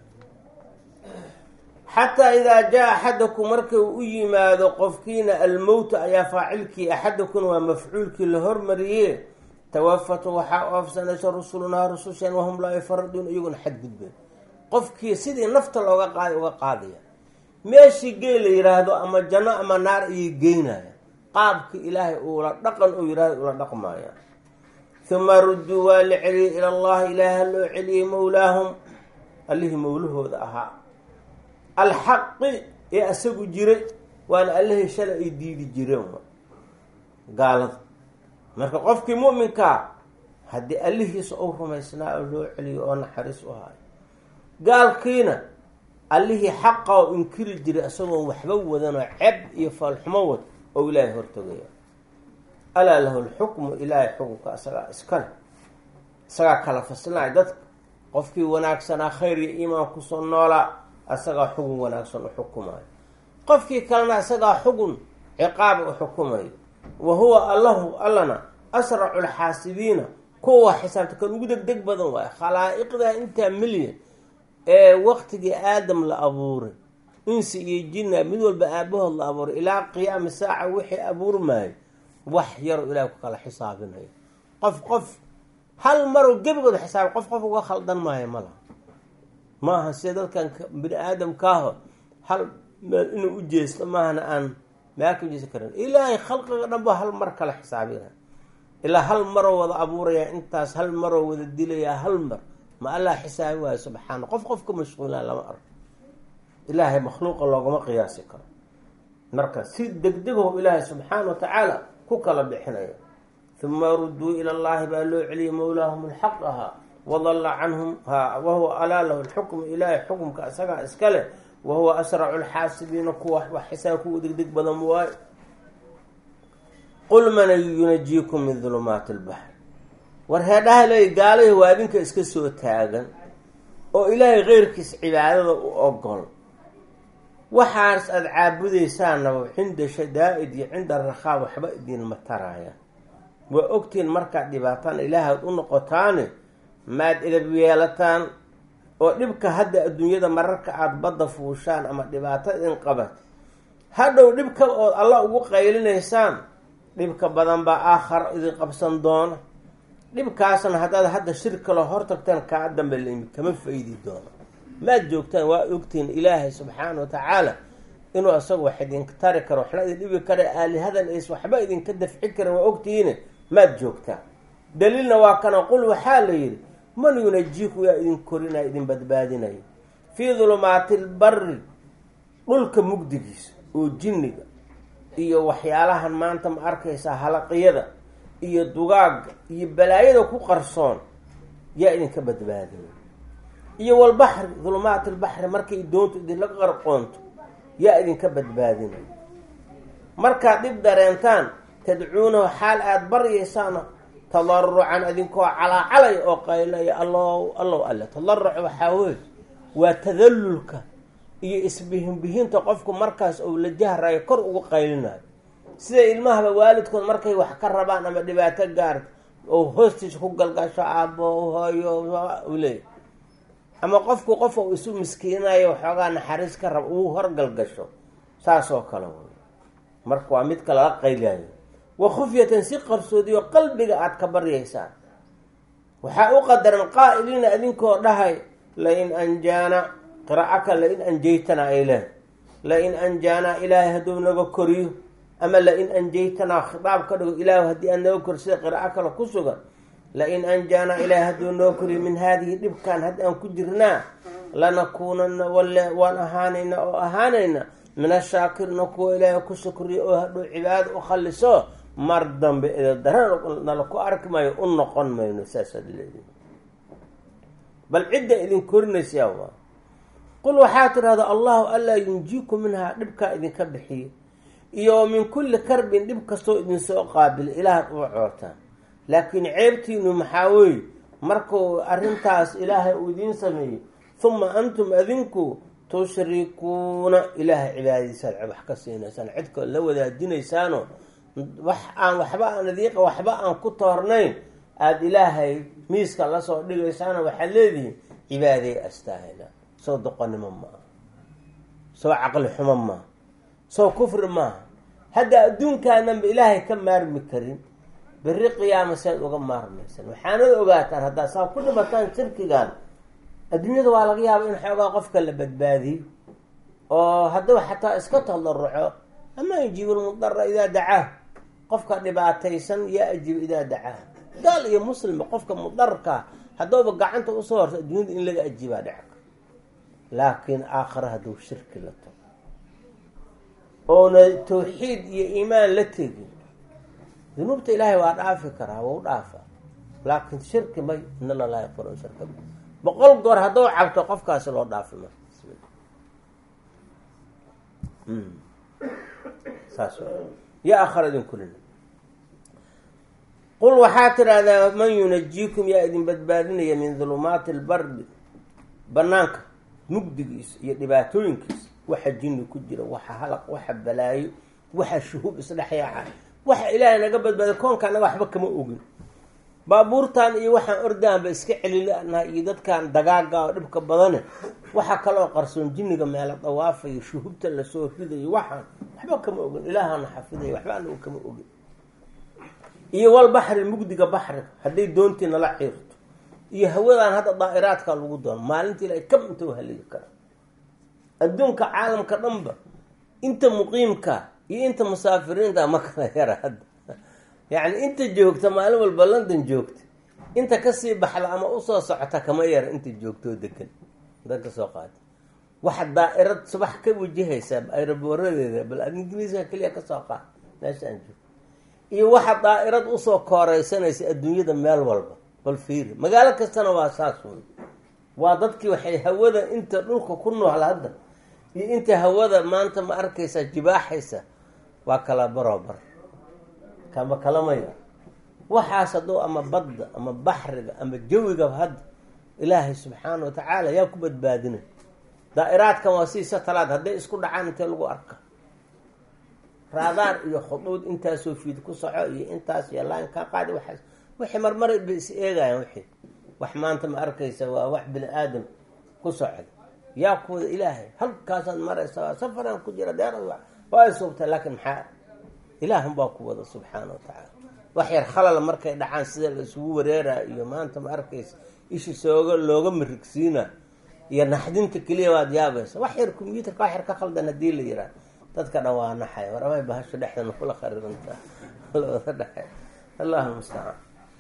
Speaker 1: xataa idaa jaa axadakum marka uu u yimaado qofkiina almowta ayaa faacilkii axadakum waa mafcuulkii la hormariye tawafatu waxaa oofsanaysa rusulunaa rususheen wahum laa yufariduun iyaguna xadgudbeen qofkii sidii nafta looga qaada uga qaadaya meeshii geel la yiraahdo ama janno ama naar ayay geynaya qaabka ilaahay uula dhaqan uu yihahdo ula dhaqmaya huma rudduu waa la celiyey ila allahi ilaaha loo celiyey mowlaahum allihii mowlahooda ahaa alxaqi ee asagu jiray waana allihii shalay ay diidi jireen gaalada marka qofkii mu'minkaa haddii allihiisa uu rumaysnaa oo loo celiyo oo naxariis u hayo gaalkiina allihii xaqa oo inkiri jiray isagoon waxba wadanoo ceb iyo faalxumo wad oo ilaahay hortogaya alaa lahu lxukmu ilaahay xukunka isagaa iskale isagaa kala fasilnaya dadka qofkii wanaagsanaa khayr iyo iimaan kusoo noolaa isagaa xugun wanaagsan u xukumayo qofkii kalena isagaa xugun ciqaaba u xukumayo wa huwa allahu allana asracu lxaasibiina kuwa xisaabta kan ugu deg deg badan waayo khalaa'iqda intaa milyan ee waqtigii aadam la abuuray insi iyo jinna mid walba aabahood la abuuray ilaa qiyaami saaca wixii abuurmaayo wax yaroo ilaah ku kala xisaabinayo qof qof hal maroo gebigood xisaabay qof qof uga khaldan maayo ma laha maaha sida dadkan bini aadamkaaho hal meel inuu u jeesto maahana aan meel ka jeesan karin ilaahay khalqiga dhan ba hal mar kala xisaabina ilaa hal maroo wada abuurayaa intaas hal maroo wada dilayaa hal mar ma allah xisaabi waayo subxaana qof qof ka mashquulaa lama arko ilaahay makhluuqa loogama qiyaasi karo marka si degdegaho ilaahay subxaana wa tacaala ku kala bixinaya uma ruduu ila llahi baa loo celiyay mawlaahum alxaq ahaa wadalla canhum ha wahuwa alaa lahu lxukmu ilaahay xukumka isagaa iska leh wahuwa asracu lxaasibiina kuwa wax xisaab kuwa degdeg badan waayo qul man yunajiikum min dulumaati lbaxr war heedhaha leey gaalahi waa adinka iska soo taagan oo ilaahay keyrkiis cibaadada u ogol waxaas aada caabudaysaanaba cinda shadaa'id iyo cinda rakhaa waxba idinma taraya waa ogtiin markaad dhibaataan ilaahaad u noqotaane maad idab yeelataan oo dhibka hadda adduunyada mararka aada badda fuushaan ama dhibaato idin qabat hadhow dhibka ood alla ugu qaylinaysaan dhibka badan baa aakhara idin qabsan doona dhibkaasna haddaad hadda shir kaloo hortagtaan kaa dambe laimi kama faydi doono maad joogtaan waa ogtiin ilaahay subxaana wa tacaala inuu isaga wax idinka tari karo waxna idin dhibi kara aalihadan ays waxba idinka dafci karin waa ogtihiine maad joogtaan daliilna waa kana qul waxaa la yidhi man yunajiiku yaa idin korinaya idin badbaadinayo fii dulumaati lbari dhulka mugdigiisa oo jinniga iyo waxyaalahan maanta ma arkaysaa halaqiyada iyo dugaagga iyo balaayada ku qarsoon yaa idinka badbaadinay iyo walbaxri dulumaati lbaxri markay doontu idinla qarqoonto yaa idinka badbaadinay markaad dhib dareentaan tadcuunahu xaal aada baryaysaan tadarucan idinkoo calaacalay oo qaylaya allow allow alle tadaruc waxaa wey waa tadallulka iyo isbihinbihinta qofku markaas ou la jahrayo kor ugu qaylinayo sida ilmahaba waalidkood markay wax ka rabaan ama dhibaato gaarta oo hoostiisa ku galgasho aabo hooyo u leeyahy ama qofku qof u isu miskiinayo waxoogaa naxariis ka raba uu horgalgasho saas oo kale wey marka waa midka lala qaylayo wa khufyatan si qarsoodiyo qalbiga aada ka baryaysaan waxaa u qadaran qaa'iliina idinkoo dhahay lain anjaana qiraa'aka lain anjaytanaa ay leh lain anjaanaa ilaahay hadduu naga koriyo ama lain anjaytanaa khitaab ka dhigo ilaahu haddii aad naga koriyo sida qiraa'o kale ku sugan lain anjaanaa ilaahay hadduu naga koriyo min haadihi dhibkan haddi aan ku jirnaa lanakuunana walle waan ahaanayna oo ahaanayna min ashaakirina kuwa ilaahay ku shukriya oo hadhow cibaadada u khaliso mar dambe idadara nala ku arki maayo u noqon mayno saasaad leedi bal cidda idin korinaysaa waa qul waxaa tidhahda allahu allaa yunjiiku minhaa dhibkaa idinka bixiyo iyo min kulli karbin dhib kastoo idinsoo qaabila ilaahaad uga coortaan laakiin ceebtiinu maxaa weeye markuu arrintaas ilaahay uu idiin sameeyey huma antum adinku tushrikuuna ilaahay cibaadadiisaad wax ka siinaysaan cidkoo la wadaajinaysaano wax aan waxba aan adiiqa waxba aan ku toornayn aada ilaahay miiska lasoo dhigaysaana waxaad leedihiin cibaaday astaahila soo doqonnimo maaha soo caqli xumo maaha soo kufri maaha hadda adduunkaananba ilaahay ka maarmi karin berri qiyaama sead uga maarmaysan waxaanad ogaataan haddaad saa ku dhimataan shirkigan adduunyada waa laga yaaba in xoogaa qofka la badbaadiyo oo haddaba xataa iska tadaruco ama yujiibu lmudara idaa dacaa qofka dhibaataysan yaa ajiiba idaa dacaa gaal iyo muslimba qofka mudarkaa haddooba gacanta usoo horto adduunyada in laga ajiibaa dhecka laakiin aakhare hadduu shirki la tago oona tawxiid iyo iimaan la tegin dunuubta ilaahay waa dhaafi karaa waa u dhaafa laakiin shirki may in alla laa yakfir shirka boqol goor hadduu cabto qofkaasi loo dhaafi ma saas ya akhara idin kulina qul waxaa tidhaahdaa man yunajiikum yaa idin badbaadinaya min dulumaati lbardi banaanka mugdigiisa iyo dhibaatooyinkiisa waxa jinni ku jira waxa halaq waxa balaayo waxa shuhuub isdhexyaaca waxa ilaahay naga badbaaday koonka anaga waxba kama ogin baabuurtan iyo waxaan ordaanba iska celilanaha iyo dadkan dagaaga oo dhibka badane waxa kaloo qarsoon jinniga meelo dawaafayo shuhubta lasoo ridayo waxaan waxba kama ogin ilaahana xafidayo waxba anagu kama ogin iyo wal baxri mugdiga baxriga hadday doontii nala xiirto iyo hawadan hadda daa'iraadka lagu doono maalintii ila kam inta haligi kara adduunka caalamka dhanba inta muqiimka iyo inta musaafiriinta ma kala yara hadda yacni inta joogta maalin walba london joogta inta kasii baxda ama usoo socota kama yara inta joogtoo degan dad ka soo qaata waxa daa-irad subax ka wajahaysaa aeroboradeeda bal ad ingiriiska keliya kasoo qaad meesha aan joogo iyo waxa daa-irad usoo kooreysanaysa adduunyada meel walba bal fiiri magaalo kastana waa saas wey waa dadkii waxay hawada inta dhulka ku nool hadda iyo inta hawada maanta ma arkaysaa jibaaxaysa waa kala barobar kama kalamaya waxaas hadduu ama badda ama baxriga ama jawigaba hadda ilaahay subxaana wa tacaala yaa ku badbaadinay daa-iraadkan waa sii satalaad hadday isku dhacaan intee lagu arka raadaar iyo khuduud intaasoo fiid ku soco iyo intaas iyo laan kaa qaadi waxaas wixii marmar ba is eegayaan wixii wax maanta ma arkaysa waa wax bini aadam ku socda yaa kuwada ilaahay halkaasaad maraysa safaraan ku jira deer waa suubta laakiin maxaa ilaahunbaa ku wada subxaana wa tacaala wax yar khalal markay dhacaan sida la isugu wareeraa iyo maanta ma arkaysa ishi sooga looga marigsiina iyo naxdinta keliya waad yaabaysa wax yar combyuutarka wax yar ka khaldan hadii la yiraa dadka dhan waa naxay waramay bahasho dhexdana kula khariirantaa lawada dhexay allahu mustacaan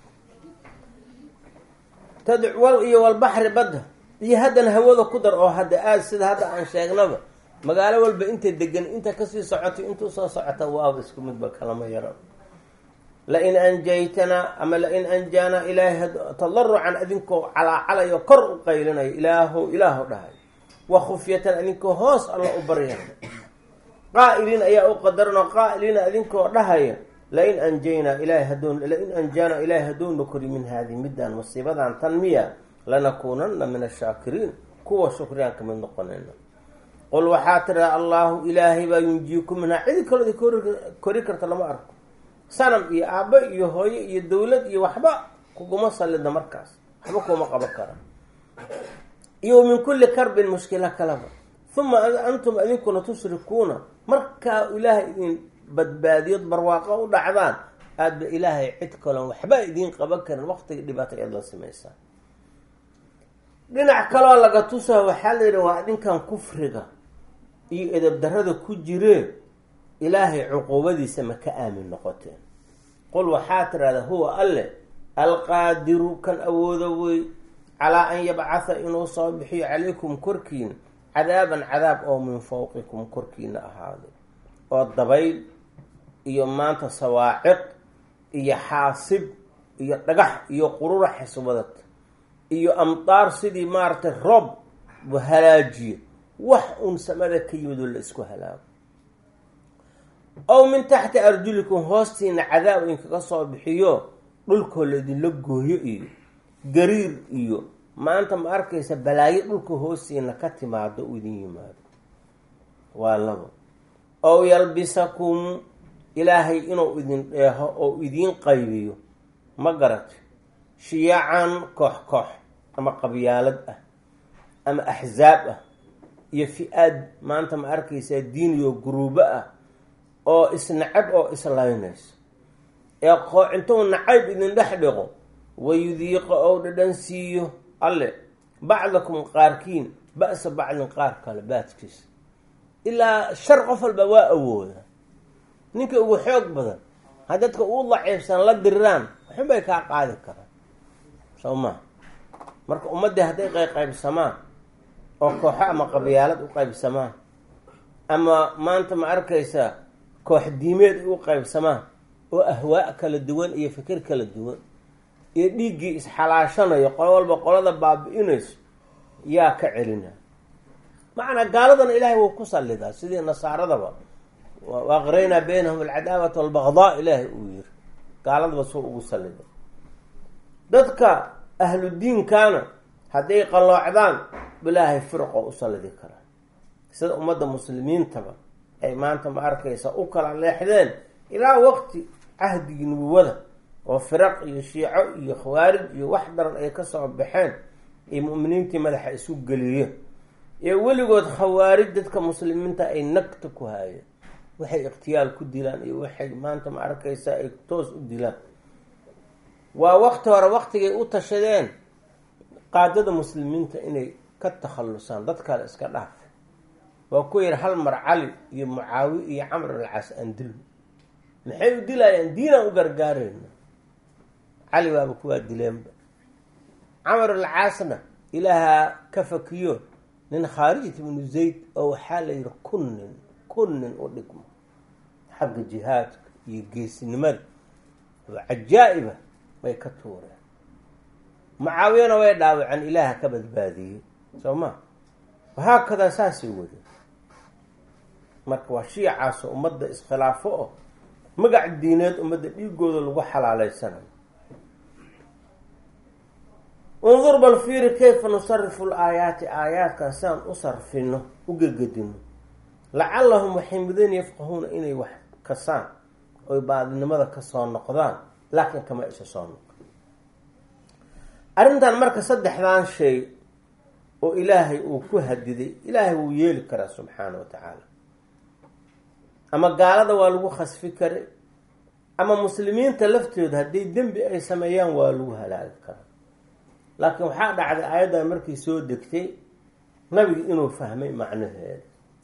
Speaker 1: tadwal iyo walbaxri badda iyo haddana hawada ku dar oo hadda aad sida hadda aan sheegnaba magaalo walba intay degan inta kasii socotay intuu soo socota waaba isku midba kalama yaro lain anjaytanaa ama lain anjaanaa ilaahay tadarucan adinkoo calaacalayo kor u qaylinayo ilaahow ilaaho dhahay wa khufyatan adinkoo hoos alla u barya qaa'iliin ayaa u qadaranoo qaa'iliina adinkoo dhahaya lain anjaynaa ilahay hadoon lain anjaanaa ilaahay hadoona kori min haadihi midaan musiibadan tan miya lanakuunana min ashaakiriin kuwa shukriyaan kamid noqonayna qul waxaa tiraa allaahu ilaahay baa yunjiiku minhaa cidi kalooda kori karta lama arko sanam iyo aabbo iyo hooyo iyo dawlad iyo waxba kuguma sallida markaas waxba kuma qaban kara iyo min kulli karbin mushkila kalaba uma antum idinkuna tushrikuuna markaa ilaahay idin badbaadiyood barwaaqo u dhacdaan aadba ilaahay cid kalon waxba idiin qaban karin waqtiga dhibaato eed la samaysaa dhinac kaloo laga tusaa waxaa la yidhi waa dhinkan kufriga iyo edabdarada ku jiree ilaahay cuquubadiisa ma ka aamin noqoteen qul waxaa tirahda huwa alle alqaadiru kan awoodo wey calaa an yabcatha inuu soo bixiyo calaykum korkiina cadaaban cadaab oo min fawqikum korkiina ahaaday oo dabayl iyo maanta sawaaciq iyo xaasib iyo dhagax iyo qurura xiswadad iyo amdaar sidii maaragtay roob bu halaajiyo wax uun samada ka yimid oo la isku halaago ow min taxti arjulikum hoostiina cadaab inkaga soo bixiyo dhulkoo laydinla gooyo iyo gariir iyo maanta ma arkaysa balaayo dhulka hoostiina ka timaado u idin yimaado waa labo ow yalbisakum ilaahay inuu idin dheeho oo idiin qaybiyo ma garatay shiyacan koox koox ama qabyaalad ah ama axzaab ah iyo fi-aad maanta ma arkaysaa diiniyo guruubo ah oo isnacab oo islaynayso ee qoocintou nacayb idin dhex dhiqo wayudiiqo ou dhadhan siiyo alle bacdakum qaarkiin ba-sa bacdin qaar kale baadkiisa ilaa shar qof walba waa awooda ninka ugu xoog badan ha dadka uu daciifsan la diriraan waxunbay kaa qaadi karaan soo maa marka ummaddii hadday qayqaybsamaan oo kooxo ama qabyaalad u qaybsamaan ama maanta ma arkaysa koox diimeed ay u qaybsamaan oo ahwaa kala duwan iyo fikir kala duwan iyo dhiiggii isxalaashanayo qolo walba qolada baabi-inayso yaa ka celina macnaa gaaladana ilaahay wuu ku sallidaa sidii nasaaradaba waaqraynaa baynahum alcadaawata walbaqdaa ilaahay uu yiri gaaladaba soo ugu salliday dadka ahlu diinkana hadday qalloocdaan ilaahay firqo u sallidi karaa sida ummadda muslimiintaba ay maanta ma arkaysa u kala leexdeen ilaa waqti cahdigii nubuwada oo firaq iyo shiico iyo khawaarij iyo wax daran ay kasoo baxeen iyo mu'miniintii madaxa isu geliyo ee weligood khawaarij dadka muslimiinta ay nagta ku haayeen waxay ikhtiyaal ku dilaan iyo waxay maanta ma arkaysaa ay toos u dilaan waa waqti hore waqtigay u tashadeen qaadada muslimiinta inay ka takhallusaan dad kale iska dhaaf waa ku yidhi hal mar cali iyo mucaawi iyo camr alcaas aan dilno maxay u dilayaan diinaan u gargaarayna cali baaba kuwaa dileenba camar alcaasna ilaahaa ka fakiyo nin khaarijat ibnu zayd oo waxaa la yihi kun nin kun nin u dhigmo xagga jihaadka iyo geesinimada oo cajaa-iba bay ka tuureen mucaawiyana way dhaawaceen ilaaha ka badbaadiyey soo ma wahaakadaa saasay wade marka waa shiicaasoo ummadda iskhilaafo oo magac diineed ummadda dhiigooda lagu xalaaleysanayo undur bal fiiri kayfa nusarifu laayaati aayaadkan siaan u sarfino u gegadino lacallahum waxay mudan yafqahuuna inay wax kasaan oy baadinimada kasoo noqdaan laakiin kama isa soo noqon arrintan marka saddexdan shay oo ilaahay uu ku hadiday ilaahay wuu yeeli karaa subxaana wa tacaala ama gaalada waa lagu khasfi karay ama muslimiinta laftooda haddii dembi ay sameeyaan waa lagu halaagi karaa laakiin waxaa dhacday aayaddan markii soo degtay nabiga inuu fahmay macnaheeda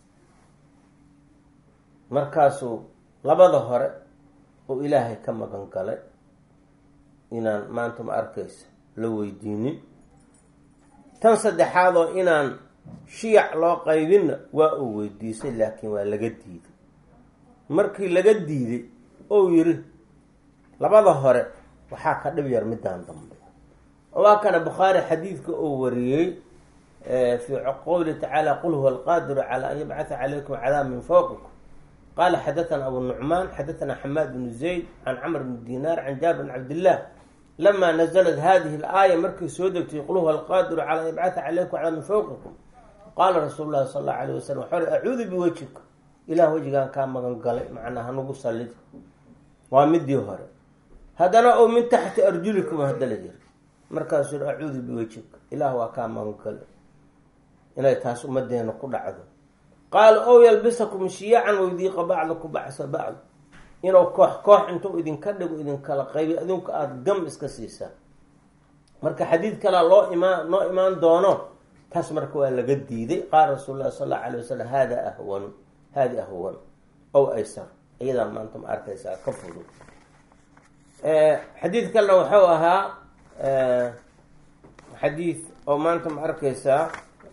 Speaker 1: markaasuu labada hore oo ilaahay ka magan galay inaan maanta ma arkaysa la weydiinin tan saddexaad oo inaan shiyac loo qaybinna waa uu weydiisay laakiin waa laga diiday markii laga diiday ou yiri labada hore waxaa ka dhib yar midaan dambe waa kana bukhaari xadiidka uu wariyey fi qowli tacaala qul huwa alqaadiru cala an yabcatha calaykum cadaab min fawqikum qala xadathana abu nucmaan xadathana xamaad bnu zayd can camr bni dinaar can jaabir bn cabdillah lama naزlat hadihi اlaaya markay soo degtay qul huwa alqaadiru cala an yabcatha calaykum cadaab min fawqikum qaala rasuulu lahi sal allau alayh wasalam waxau acuudu biwajhika ilah wejigaan kaa magan galay macnaa hanugu sallid waa midii hore haddana oo min taxti arjulikum hadala jir markaasuu yhi acuudu biwajhika ilaah waa kaa magan galay inay taas ummadeena ku dhacdo qaala ow yalbisakum shiyacan waydiiqa bacdakum bacsa bacd inuu koox koox intuu idinka dhigo idinkala qaybi adinku aada gam iska siisaan marka xadiid kalea loo imaan noo imaan doono taas marka waa laga diiday qaala rasuul lahi sal allau alay wasalam hada ahwanu hadi ahwan ow aysar iyadaa maanta ma arkaysaa ka fudud xadiid kalena wuxuu ahaa xadiid oo maanta ma arkaysaa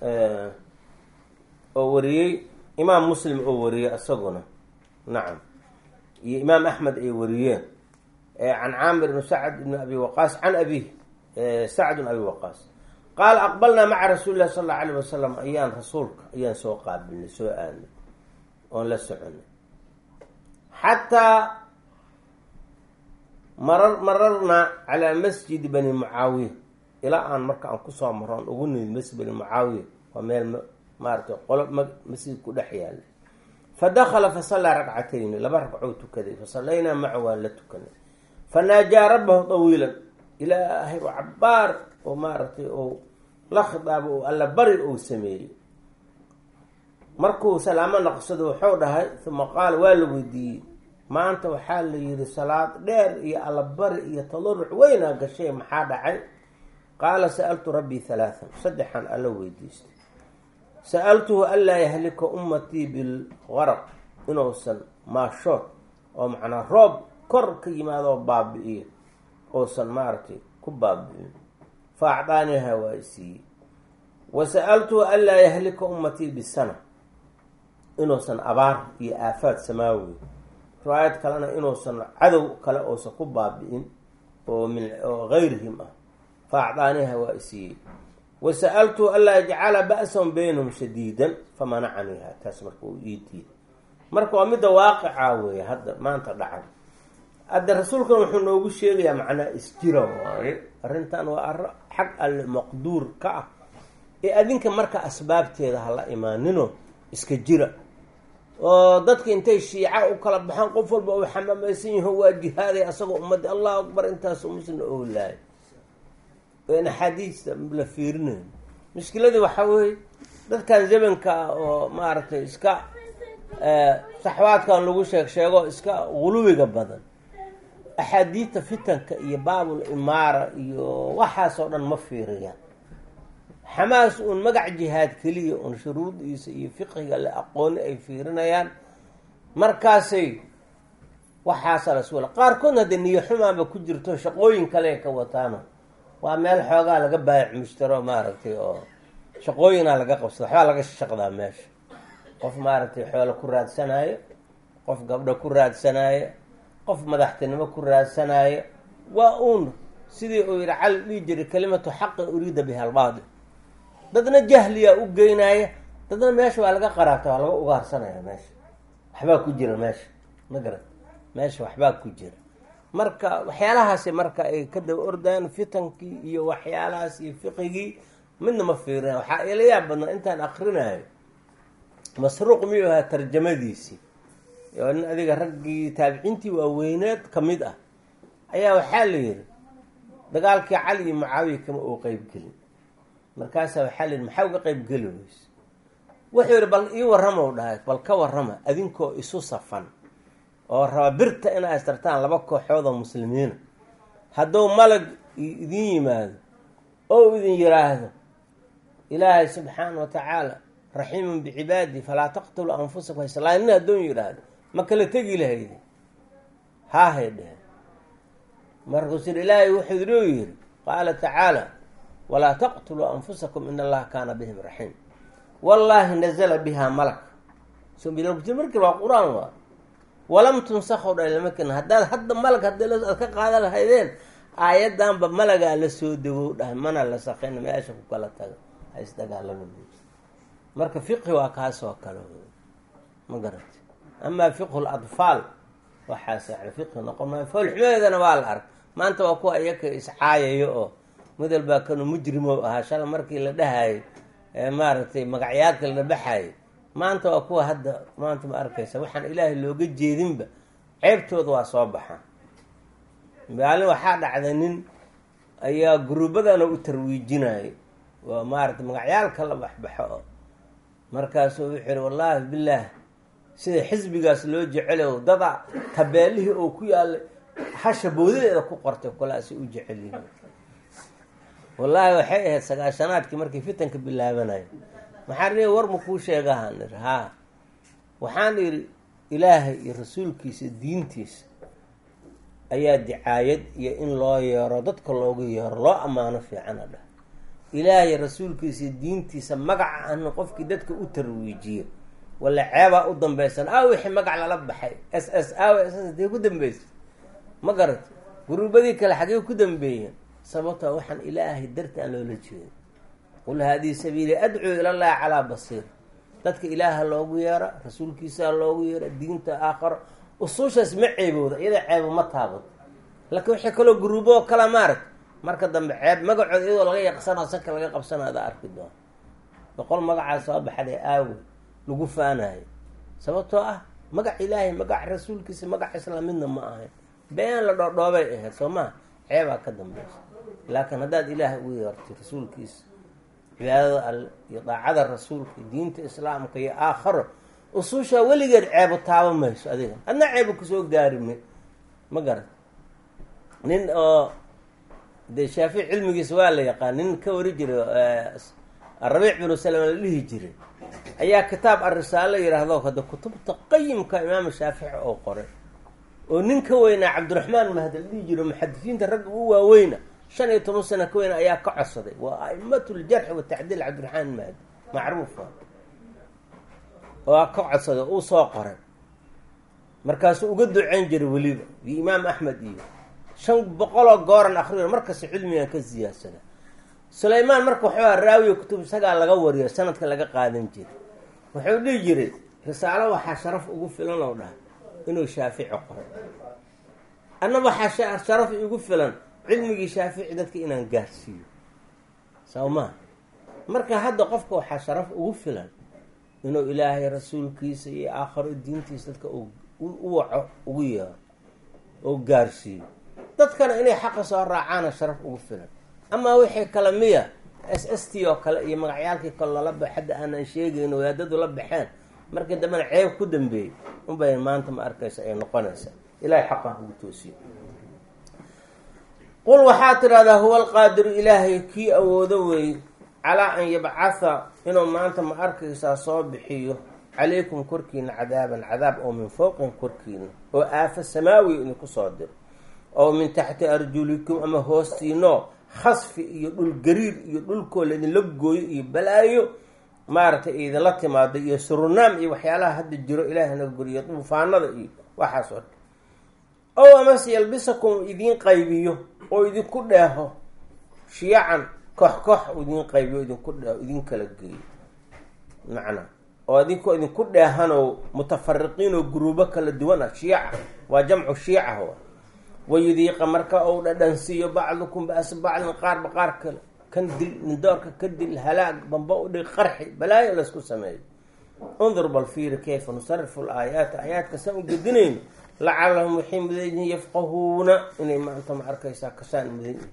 Speaker 1: oo wariyey imaam muslim oo wariyey isaguna nacam iyo imaam axmed ay wariyeen can caamir bn sacd bn abi waqaas can abih sacd bn abi waqaas qaala aqbalnaa maca rasuuli lahi sal allau alayh wasalam ayaan rasuulka ayaan soo qaabilnay soo aanay oon la soconay xataa marar mararnaa calaa masjidi bani mucaawiya ilaa aan marka aan kusoo maro aan ugu nimid masjid bani mucaawiya waa meel maaratay qolo masjid ku dhex yaala fa dakala fa sallaa ragcatayni laba ragcoo tukaday fa sallaynaa maca waan la tukanay fa naajaa rabbahu tawiilan ilaahay oo cabaar oo maaragtay oo la khidaabo oo alla bari ou sameeyey markuu salaamo naqsado wuxuu dhahay uma qaala waa la weydiiyey maanta waxaa la yihi salaad dheer iyo allabari iyo tadaruc weynaa gashay maxaa dhacay qaala sa-altu rabbii halaathan saddexan alla weydiistay sa-altuhu anlaa yahlika ummatii bilgaraq inuusan maashood oo macnaa roob kor ka yimaado oo baabi-iyo uusan maaragtay ku baabi-in fa acdaaniha waa i siiyey wa sa-altuhu anlaa yahlika ummatii bisana inuusan abaar iyo aafaad samaawi riwaayad kalena inuusan cadow kale uusan ku baabi-in oo min oo gayrihim ah fa acdaaniha waa i siiyey wa sa-altuhu anlaa yajcala ba-sahum baynahum shadiidan famanacaniha taas marka uu ii diiday marka waa midda waaqica weeye hadda maanta dhacay hadde rasuulkan wuxuu noogu sheegayaa macnaa isjira waaye arrintan waa arro xag alle maqduur ka ah ee adinka marka asbaabteeda hala imaanino iska jira oo dadka intay shiica u kala baxaan qof walba uu xamaamaysan yaho waa jihaaday asagoo ummadda allahu akbar intaasu muslimna oolaay n axaadiista la fiirinayo mushkiladii waxaa weeye dadkan zamanka ah oo maaragtay iska saxwaadkan lagu sheeg sheego iska guluwiga badan axaadiidta fitanka iyo baabul imaara iyo waxaasoo dhan ma fiiriyaan xamaas uun magac jihaad keliya uun shuruudiisa iyo fiqiga la aqooni ay fiirinayaan markaasay waxaasa laswala qaarkoodna haddee niyo xumaanba ku jirto shaqooyin kale ka wataano waa meel xoogaa laga baayac mushtaro maaragtay oo shaqooyinaa laga qabsada waxbaa laga shaqdaa meesha qof maaragtay xoolo ku raadsanaayo qof gabdho ku raadsanaayo qof madaxtinimo ku raadsanaayo waa uun sidii uu yihi cali dhihi jiray kalimatu xaqin uriida biha albaadil dadna jahliyaa u geynaya dadna meesha waa laga qaraabta waa laga ugaarsanaya meesha waxbaa ku jira meesha ma garan meesha waxbaa ku jira marka waxyaalahaasi marka ay ka daba ordayaan fitankii iyo waxyaalahaas iyo fiqigii midna ma fiirina waxaa ila yaab badnaa intaan akrinayo masruuq miyuu ahaa tarjamadiisii oo nin adiga raggii taabiciintii waaweyneed ka mid ah ayaa waxaa la yihi dagaalkii cali iyo mucaawiya kama uu qeybgelin markaasaa waxaa la yihi maxaa uga qeybgeli weyse wuxuu yihi bal ii warrama u dhahay bal ka warrama adinkoo isu safan oo raba birta inaa istartaan laba kooxood oo muslimiina hadduu malag idin yimaado oo idin yiraahdo ilaahay subxaana wa tacaala raxiimun bicibaadi falaa taqtuluu anfusakum islaamin haddoon yidhaahdo ma kala tegi lahaydi haahay dheheen markaasuu yidhi ilaahay wuxuu inuu yidhi qaala tacaala walaa taqtuluu anfusakum in allaha kaana bihim raxiim wallaahi nazala bihaa malak markii waa qur-aan waa walam tunsakhow dha lama kenin haddaad hadda malag hadii aad ka qaadan lahaydeen aayaddanba malagaa la soo dagow dhahay mana la sakayna meesha ku kala taga ha isdagaalama marka fiqhi waa kaas oo kale ma garati amaa fiqhu ladfaal waxaas yani fiqhi noqon maayo foolxumeedana waa la arg maanta waa kuwa iyaka iscaayayo oo midal baa kanu mujrimo ahaa shala markii la dhahayo maaragtay magacyaadka la dhabaxayo maanta waa kuwa hadda maanta ma arkaysa waxaan ilaahay looga jeedinba ceebtooda waa soo baxaa maalin waxaa dhacday nin ayaa guruubadana u tarwiijinayay waa maaragtay magacyaalka la baxbaxo oo markaasuu wuxuu yihi wallaahi bilaah sida xisbigaas loo jecelo dada tabeelihii oo ku yaalay hasha boodadeeda ku qortay kolaasi u jecelyihin wallaahi waxay ahayd sagaashanaadkii markay fitanka bilaabanaya maxaan ii war ma kuu sheegahaan ir haa waxaan idhi ilaahay iyo rasuulkiisa diintiisa ayaa dicaayad iyo in loo yeero dadka loogu yeero loo ammaano fiicana dhah ilaahay rasuulkiisa diintiisa magaca ana qofkii dadka u tarwiijiyo wala ceebaa u dambeysan aa wixii magac lala baxay s s aaw s s dee ku dambeysay ma garat guruubadii kale xagee ku dambeeyeen sababtoo waxaan ilaahay darti aan loola jeedo qul haadihi sabiili adcuu ilallahi calaa basiir dadka ilaaha loogu yeera rasuulkiisaa loogu yeera diinta aakharo usuushaas ma ceebooda iyada ceebo ma taabado laakiin waxay kaloo guruubo kala maarag marka dambe ceeb magacooda iyadoo laga yaqsanao sanka laga qabsana adaa arki doona boqol magacaa soo baxday aawe lagu faanayo sababtoo ah magac ilaahay magac rasuulkiisa magac islaamidna ma ahayn been la dhoodhoobay ahayd soo maha ceebaa ka dambeysa laakiin haddaad ilaahay ugu yeertay rasuulkiisa cibaadada alle iyo daacada rasuulka diinta islaamka iyo aakharo usuushaa weligeed ceebo taaba mayso adiga adna ceebo kusoo gaari ma ma garan nin oo dee shaafici cilmigiisa waa la yaqaan nin ka wari jiray rabiic binu salama la dhihi jiray ayaa kitaab arisaalo yidhaahdo hadda kutubta qayimka imaam shaafici oo qoray oo nin ka weynaa cabdiraxmaan mahdi la dhihi jiro muxadisiinta ragga u waaweyna shan iyo toban sano ka weyna ayaa ka codsaday waa aimatu ljarxi watacdiil cabdiraxmaan mahdi macruufa waa ka codsaday uu soo qoray markaasuu uga duceyn jiray weliba iyo imaam axmed iyo shan boqoloo gooran akriyo markasta cilmigan ka siyaadsada sulaymaan marka waxaa raawiya kutub isagaa laga wariyo sanadka laga qaadan jiray wuxuu dhihi jiray risaalo waxaa sharaf ugu filan oo dhahay inuu shaafici qoray anna waxaa sharaf igu filan cilmigii shaafici dadka inaan gaarsiiyo soo maa marka hadda qofka waxaa sharaf ugu filan inuu ilaahay rasuulkiisa iyo aakharo diintiisa dadka u waco ugu yeero oo gaarsiiyo dadkana inay xaqa soo raacaana sharaf ugu filan amaa wixii kale miya s s t oo kale iyo magacyaalkii kale lala ba hadda aanan sheegayn wadaadadu la baxeen markii dambena ceeb ku dambeeyey unbay maanta ma arkaysa ay noqonaysa ilahay xaqan ugu toosiyo qul waxaa tidhahdaa huwa alqaadiru ilaahay kii awoodo weey calaa an yabcatha inuu maanta ma arkaysaa soo bixiyo calaykum korkiina cadaaban cadaab oo min fowqin korkiina oo aafa samaawi idinku soo diro oo min taxti arjulikum ama hoostiino khasfi iyo dhul gariir iyo dhulkoo laydinla gooyo iyo balaayo maaragtay idinla timaado iyo surunaam iyo waxyaalaha hadda jiro ilaahi naga goriyo duufaanada iyo waxaas oo dhan ow amase yalbisakum idiin qaybiyo oo idinku dheeho shiyacan koox koox idiin qaybiyo idinku dheeho idin kala geeyo macnaa oo idinkoo idinku dheehanoo mutafariqiin oo guruubo kala duwan ah shiica waa jamcu shiica wa wayudiiqa marka ou dhadhansiiyo bacdukum ba-sa bacdin qaarba qaar kale kan dil nindoorka ka dil halaag bamba u dhig qarxi balaayo laysku sameeyo undur bal fiiri kayfa nusarifu laayaati aayaadka saan u gedinayno lacalahum waxay mudan yihiin yafqahuuna inay maanta ma arkaysaa kasaan mudan yihiin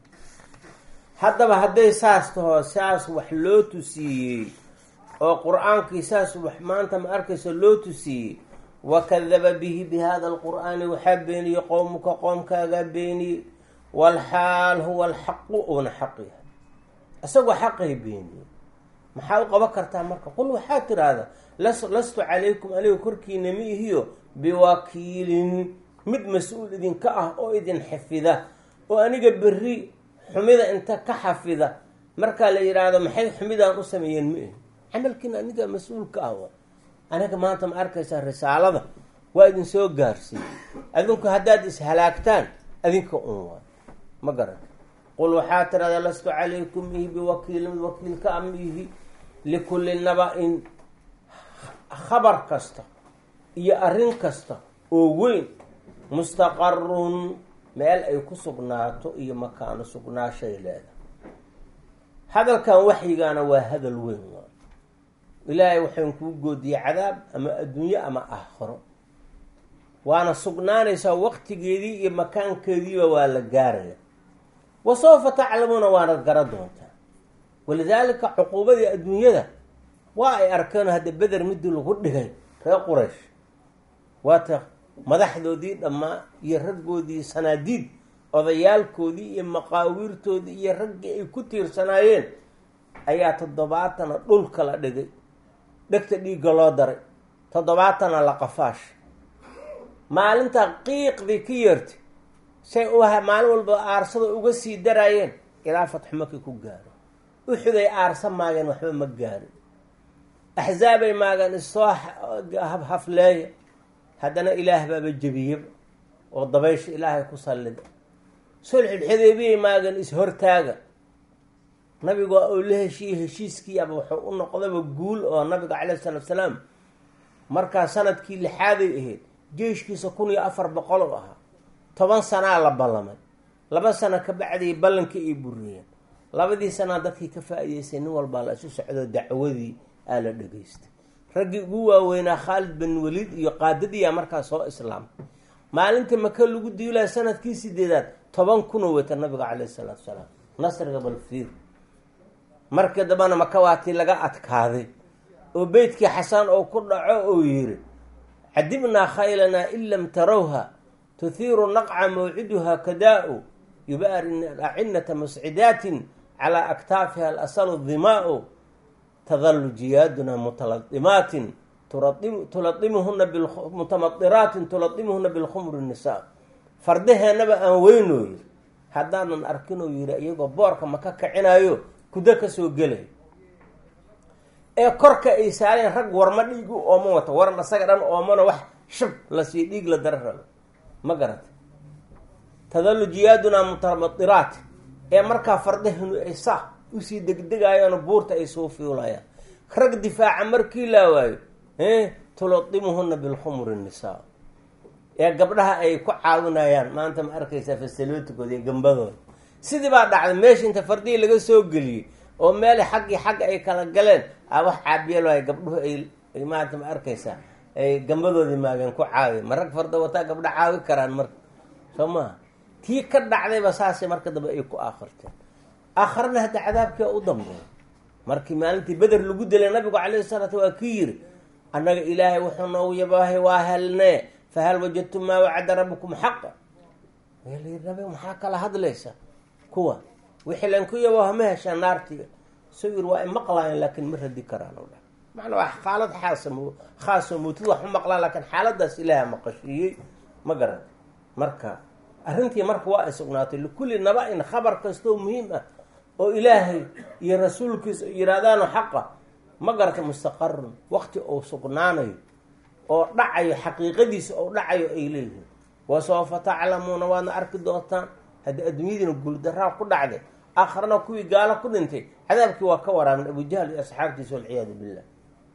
Speaker 1: haddaba hadday saas taho saas wax loo tusiiyey oo qur-aankii saas wax maanta ma arkaysa loo tusiiyey wakadaba bihi bi hada alqur'aani waxaa beeniyey qowmuka qoomkaagaa beeniyey walxaal huwa alxaqu uuna xaq yahay isagoo xaqay beeniyey maxaa u qaban kartaa marka qul waxaa tiraahda lastu calaykum aniga korkiina ma ihiyo biwakiilin mid mas-uul idinka ah oo idin xifida oo aniga berri xumida inta ka xafida markaa la yidhaahdo maxay xumidaan u sameeyeen ma ihi camalkiina aniga mas-uulka ah aniga maanta ma arkaysaa risaalada waa idin soo gaarsiiyey adinku haddaad ishalaagtaan adinka un waa ma garan qul waxaa tirahdaa lastu calaykum ihi biwakiil mid wakiilka a ma ihi likulli naba-in khabar kasta iyo arrin kasta oo weyn mustaqarun meel ay ku sugnaato iyo makaano sugnaashay leedahay hadalkan waxyigaana waa hadal weyn waa ilaahay waxayn kuu goodiyey cadaab ama adduunyo ama aakhiro waana sugnaanaysaa waqtigeedii iyo makaankeediiba waa la gaaraya wa sawfa taclamuuna waanad gara doontaa walidaalika cuquubadii adduunyada waa ay arkeen hadda beder midii lagu dhigay reer quraysh waata madaxdoodii dhammaa iyo raggoodii sanaadiid odayaalkoodii iyo maqaawiirtoodii iyo raggii ay ku tiirsanaayeen ayaa toddobaatana dhulka la dhigay dhegta dhiigga loo daray toddobaatana la qafaash maalinta qiiqdii ka yeertay say u maalin walba aarsada uga sii daraayeen ilaa fatxu maki ku gaaro uxuday aarsa maageen waxba ma gaarin axzaabay maageen issoo hafleeya haddana ilaah baaba jebiyaba oo dabaysha ilaahay ku sallida sulxulxudeybiyay maageen is-hortaaga nabigu oo la heshiiyey heshiiskiiaba wuxuu u noqdaba guul oo nabiga caleyhi salaatu salaam markaa sanadkii lixaaday ahayd jeyshkiisa kun iyo afar boqol oo ahaa toban sanaa la ballamay laba sano ka bacdii ballankii ay buriyeen labadii sanaa dadkii ka faa-iideystay nin walbaa la isu socdo dacwadii aa la dhegaystay raggii ugu waaweynaa khaalid bin waliid iyo qaadadiyaa markaa soo islaamay maalinta maka lagu diilaya sanadkii sideedaad toban kunoo wata nabiga caleyhi salaatu salaam nasriga balfiir markii dambana maka waatii laga adkaaday oo beytkii xasaan oo ku dhaco oo yiri cadibnaa khaylanaa in lam tarawha tuhiiru naqca mawciduha kadaa-u yubaari acinata muscidaatin calaa aktaafiha alasalu dimaa-u tadalu jiyaaduna mutaladimaatin tuladimuhuna mutamadiraatin tuladimuhuna bilkhumri nisaa fardaheennaba aan weynooyo haddaanan arkinoo yiri iyagoo boorka maka kacinayo kudo kasoo gelay ee korka ay saareen rag warma dhiigu ooma wato waran asaga dhan oomana wax shab lasii dhiig la dara rabo ma garata tadalu jiyaadunaa mutamadiraat ee markaa fardahenu ay saa usii degdegayaano buurta ay soo fiulayaan rag difaaca markii laa waayo tuladimuhuna bilkhumri nisaa ee gabdhaha ay ku caawinayaan maanta ma arkaysaa fasalootikooda iyo gambadooda sidii baa dhacday meesha inta fardihii laga soo geliyey oo meel xaggii xagga ay kala galeen a wax caabiyal waay gabdhuhu ay maanta ma arkaysaa ay gambadoodii maageen ku caawi ma rag farda wataa gabdho caawi karaan marka soo maha tii ka dhacdayba saasay marka dambe ay ku aakhirteen aakharana hadda cadaabkia u dambeeya markii maalintii beder lagu dilay nabigu calayhi salaatu waa kii yiri annaga ilaahay wuxuu noogu yabaahay waa helnee fahal wajadtum maa wacada rabbikum xaqa yii nabi maxaa kala hadlaysa kuwa wixii lanku yabaaha ma heshaa naartiga soo yiri waa imaqlayan laakiin ma radi karaan o dha macnaa waa xaalad xaasa khaasoo mootid wax u maqlaan laakiin xaaladaas ilaaha maqashiiyey ma garan marka arrintii marka waa ay sugnaatay likulli naba-in khabar kastoo muhiim ah oo ilaahay iyo rasuulkiisa yihahdaano xaqa ma garata mustaqarun waqti uu sugnaanayo oo dhacayo xaqiiqadiisa oo dhacayo ay leeyihiin wasawfa taclamuuna waadna arki doontaan haddii adduunyadiina guuldaraa ku dhacday aakharana kuwii gaalo ku dhintay cadaabkii waa ka waraamin abujahl iyo asxaabtiisa walciyaadu billah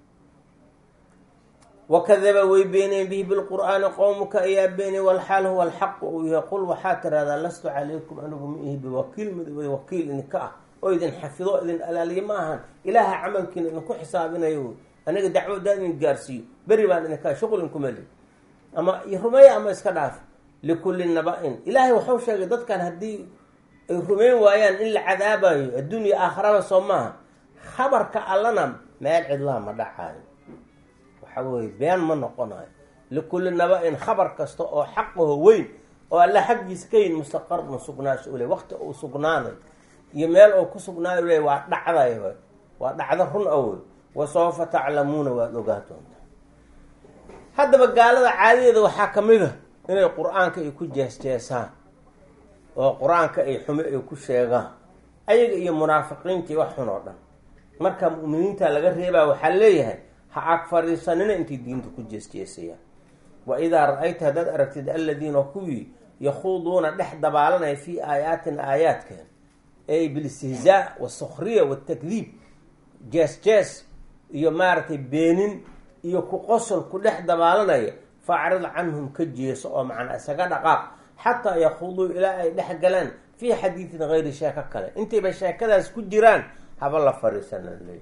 Speaker 1: wakadaba way beeneen bihi bilqur'aani qowmuka ayaa beenay walxaal huwa alxaqu uu yahay qul waxaa tiraahdaa lastu calaykum anigu ma ihi biwakiil mid wakiil idinka ah oo idin xafido idin alaaliye ma ahan ilaaha camalkiina idinku xisaabinayo aniga dacwadaan idin gaarsiiyo beri baan idinka shuqul inkuma li ama rumeeya ama iska dhaaf likulli naba-in ilaahay waxau sheegay dadkan haddii ay rumeyn waayaan in la cadaabayo adduunya aakharaba soo maaha khabarka allana meel cidlaa ma dhacaayo waxa weye been ma noqonayo likulli naba-in khabar kasta oo xaqaho weyn oo alla xaggiisa ka yin mustaqarun sugnaasho ule waqti uu sugnaanayo iyo meel uu ku sugnaayo le waa dhacday waa dhacdo run awey wasawfa taclamuuna waad ogaa doontaa haddaba gaalada caadadeeda waxaa ka mid a inay qur-aanka ay ku jees-jeesaan oo qur-aanka ay xume ay ku sheegaan ayaga iyo munaafiqiintii wax xun oo dhan marka mu'miniinta laga reebaa waxaa leeyahay ha ag fadhiisanina intay diinta ku jees-jeesayaan wa idaa ra-ayta haddaad aragtid aladiina kuwii yakhuuduuna dhex dabaalanaya fii aayaatina aayaadkeen ay bilistihzaa wasukriya watakdiib jees-jees iyo maaragtay beenin iyo ku qosol ku dhex dabaalanaya faacrid canhum ka jeeso oo macnaa isaga dhaqaaq xataa yakhuuduu ilaa ay dhex galaan fii xadiidin hayri sheeko kale intayba sheekadaas ku jiraan haba la fariisana leey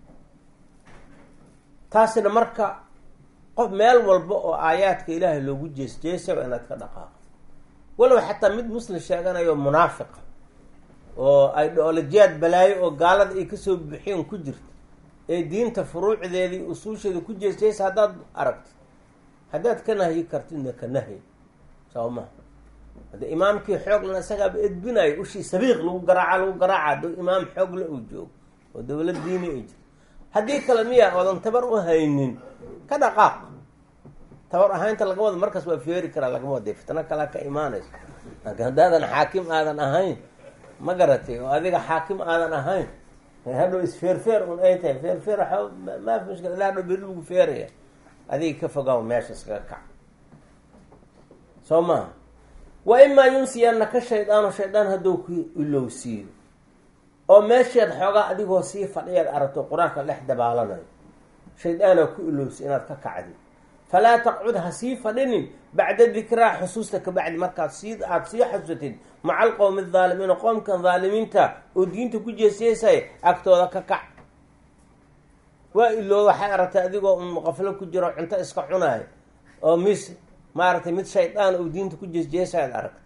Speaker 1: taasina marka qof meel walba oo aayaadka ilaahay loogu jees-jeesaba inaad ka dhaqaaqo walow xataa mid muslim sheeganayo munaafiqa oo ideolojiyaad balaayo oo gaalada ay kasoo bixiyeen ku jirta ee diinta furuucdeedii usuusheeda ku jees-jeesa haddaad aragtid haddaad ka nahyi kartidna ka nahyi soo maha hadde imaamkii xooglan isagaaba edbinayo ushii sabiiq lagu garaaca lagu garaaca hadduu imaam xoogle uu joogo oo dowlad diini ay jirto haddii kale miya oodan tabar u haynin ka dhaqaaq tabar ahaynta laga wada markaas waa feeri karaa lagama wada fitno kalea ka imaanayso laakiin haddaadan xaakim aadan ahayn ma garatay oo adiga xaakim aadan ahayn hadhow isfeerfeer un ay tahay feerfeer waa maafi mushkil ila hadhow beri lagu feeraya adiga ka fogaaw meesha iskaga kac soo maha wa imaa yunsiyanaka shaydaanu shaydaan hadduu ku ilowsiiyo oo meesheed xoogaa adigoo sii fadhiyaad aragto qur-aanka dhex dabaalanayo shaydaanaa ku ilowsi inaad ka kacdi falaa taqcud ha sii fadhinin bacda dikraa xusuusta ka bacdi markaad sii aada sii xasuusatid maca alqowmi adaalimiina qoomkan daalimiinta oo diinta ku jeesjeesaya agtooda ka kac waa ilooda waxay aragtay adigoo un qaflo ku jiro cunto iska cunayo oo mis maaragtay mid shaydaan oo diinta ku jeesjeesayaad aragtay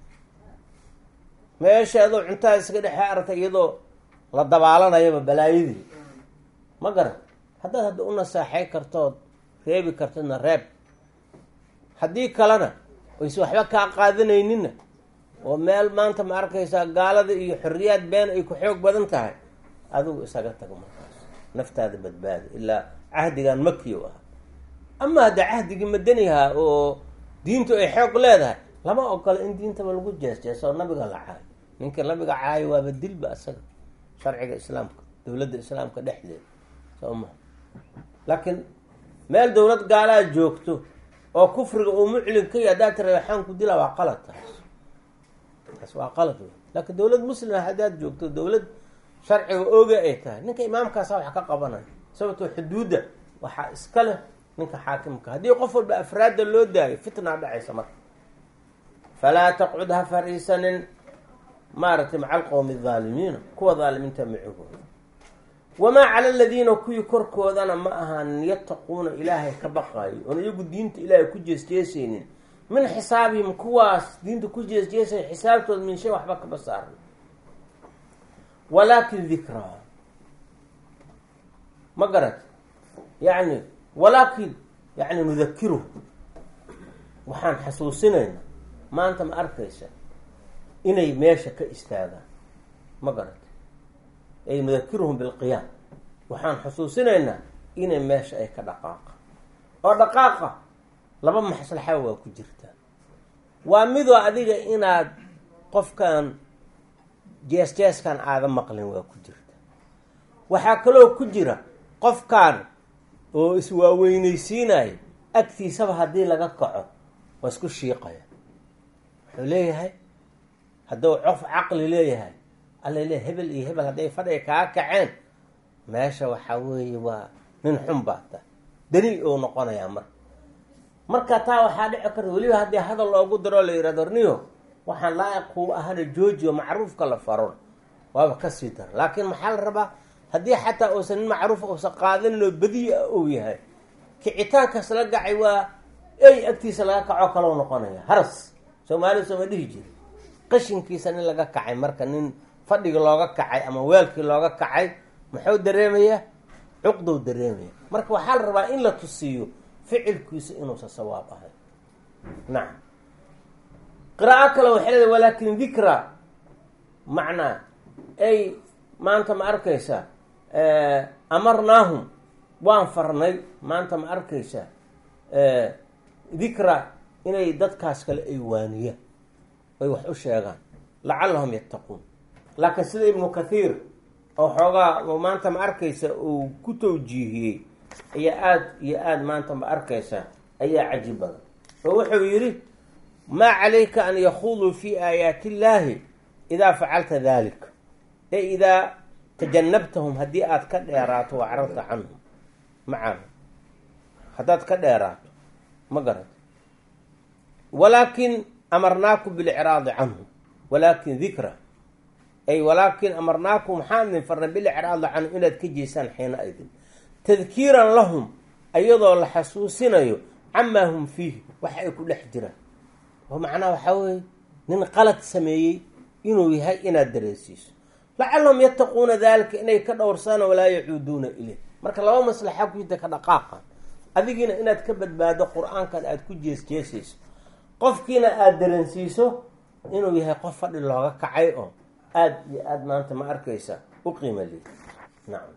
Speaker 1: meesha adoo cuntaha iska dhexe aragtay iyadoo la dabaalanayaba balaayadii ma garan haddaad hadda u nasaaxay kartood reebi kartidna reeb haddii kalena ayse waxba kaa qaadanayninna oo meel maanta ma arkaysaa gaalada iyo xorriyaad been ay ku xoog badan tahay adigu isaga tago markaas naftaada badbaada ilaa cahdigan makiyo ah ama hadda cahdigii madanihaa oo diintu ay xoog leedahay lama ogola in diintaba lagu jees-jeeso oo nabiga la caayo ninka nabiga caayo waaba dilba isaga sharciga islaamka dowladda islaamka dhexdeeda soo maha laakiin meel dowlad gaalaa joogto oo kufriga uu muclin ka yahy haddaad tira waxaan ku dilaa waa qalad taas taas waa qalad wey laakiin dowlad muslima haddaad joogto dowlad sharciga ooga ay tahay ninka imaamkaasa wax ka qabanaya sababtoo xuduudda waxaa iska leh ninka xaakimka haddii qof walba afraadda loo daayo fitnaa dhacaysa marka falaa taqcud ha fariisanin maaragtay maca alqowmi adaalimiina kuwa daalimiinta macigooda wamaa cala aladiina kuwii korkoodana ma ahaanin yattaquuna ilaahay ka baqaayo oon iyagu diinta ilaahay ku jeesjeesaynin min xisaabihim kuwaas diinta ku jeesjeesaya xisaabtooda min shay waxba kama saaran walaakin dikraa ma garat yacni walaakin yacni nudakiruhu waxaan xasuusinayna maanta ma arkaysa inay meesha ka istaagaan ma garat ay nudakiruhum bilqiyaam waxaan xusuusinaynaa inay meesha ay ka dhaqaaqa oo dhaqaaqa laba maslaxa waa ku jirtaa waa midoo adiga inaad qofkan jees jeeskan aada maqlin waa ku jirta waxaa kaloo ku jira qofkan oo iswaaweynaysiinayo agtiisaba haddii laga kaco waa isku shiiqaya wuxuu leeyahay hadduu cof caqli leeyahay alla le hebel iyo hebel hadday fadhiga kaa kaceen meesha waxaa weeye waa nin xun baata daliil uu noqonayaa marka marka taa waxaa dhici karta weliba haddii hadal loogu daro la yihahdo niyo waxaan laa-iq kuu ahana joojiyo macruufka la faron waaba kasii dara laakiin maxaa la rabaa haddii xataa uusan nin macruuf uusan qaadanin oo badiya uu yahay kicitaankaas la gacay waa ey agtiisa laga kaco kaloo noqonaya haras soomaalida sooma dhihi jiri qashinkiisa nin laga kacay marka nin fadhiga looga kacay ama weelkii looga kacay muxuu dareemayaa cuqdow dareemaya marka waxaa la rabaa in la tusiiyo ficilkiisa inuusan sawaab ahay nacam qiraa'o kale waxay leedahay walaakin dikra macnaa ay maanta ma arkaysa amarnaahum waan farnay maanta ma arkaysa dikra inay dadkaas kale ay waaniyaan ay wax u sheegaan lacallahum yattaquun laakiin sida ibnu kathiir oo xoogaa maanta ma arkaysa uu ku tawjiihiyey ayaa aada iyo aada maanta ma arkaysa ayaa cajib badan oo wuxuu yidhi maa calayka an yakhuduu fi aayaati illaahi idaa facalta dalik e idaa tajanabtahum haddii aada ka dheeraato wa cararta canhum macana haddaad ka dheeraato ma garata walaakin amarnaakum bilicraadi canhum walaakin dikra ay walaakin amarnaakum waxaan idin farnay bilicraadi canhum inaad ka jeesaan xiina idin tadkiiran lahum ayadoo la xasuusinayo camaa hum fiihi waxa ay ku dhex jiraan oo macnaha waxaa weeye nin qalad sameeyey inuu yahay inaad dareensiiso lacallahum yattaquuna daalika inay ka dhowrsaan walaa yacuuduuna ileyh marka laba maslaxa ku jirta ka dhaqaaqan adigiina inaad ka badbaado qur-aankan aada ku jeesjeesayso qofkiina aada dareensiiso inuu yahay qof fadhi looga kacay oo aada iyo aada maanta ma arkaysa u qiima leey nacam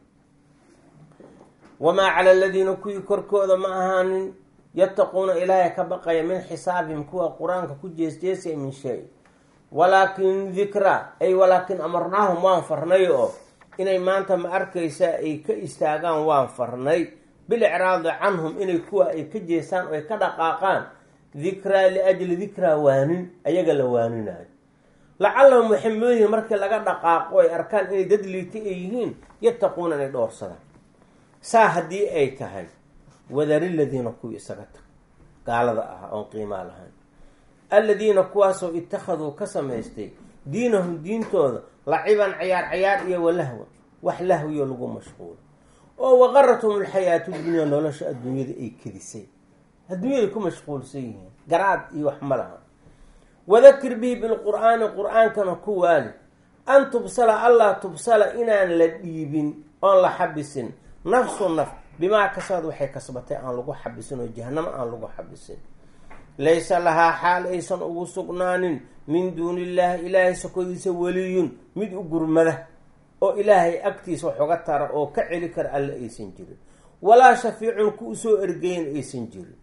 Speaker 1: wamaa cala aladiina kuwii korkooda ma ahaanin yattaquuna ilaahay ka baqaya min xisaabihim kuwa qur-aanka ku jeesjeesaya min shay walaakin dikra ay walaakin amarnaahum waan farnay oo inay maanta ma arkaysa ay ka istaagaan waan farnay bilicraadi canhum inay kuwa ay ka jeestaan oo ay ka dhaqaaqaan dikraa liajli dikraa waanin ayaga la waaninayo lacallahum waxay mooyihiin markii laga dhaqaaqo ay arkaan inay dad liita ay yihiin yattaquuna inay dhoorsadaan saa haddii ay tahay wadari ladiina kuwii isaga tag gaalada ah oon qiimaa lahayn alladiina kuwaasoo ittakhaduu ka samaystay diinahum diintooda laciban cayaar cayaar iyo walahwa wax lahwiyo lagu mashquulo oo waqarathum alxayaatu dunya nolosha adduunyada ay kedisay adduunyada ku mashquulsan yihiin garaad iyo wax ma laha wadakir bihi bilqur'aani qur-aankana ku waali an tubsala allah tubsala inaan la dhiibin oon la xabisin nafsu naf bimaa kasabad waxay kasbatay aan lagu xabisin oo jahanamo aan lagu xabisin laysa lahaa xaal aysan ugu sugnaanin min duuni illaahi ilaahay sokodiisa weliyun mid u gurmada oo ilaahay agtiisa wax uga tara oo ka celi kara alle aysan jirin walaa shafiicun ku usoo ergeyn aysan jirin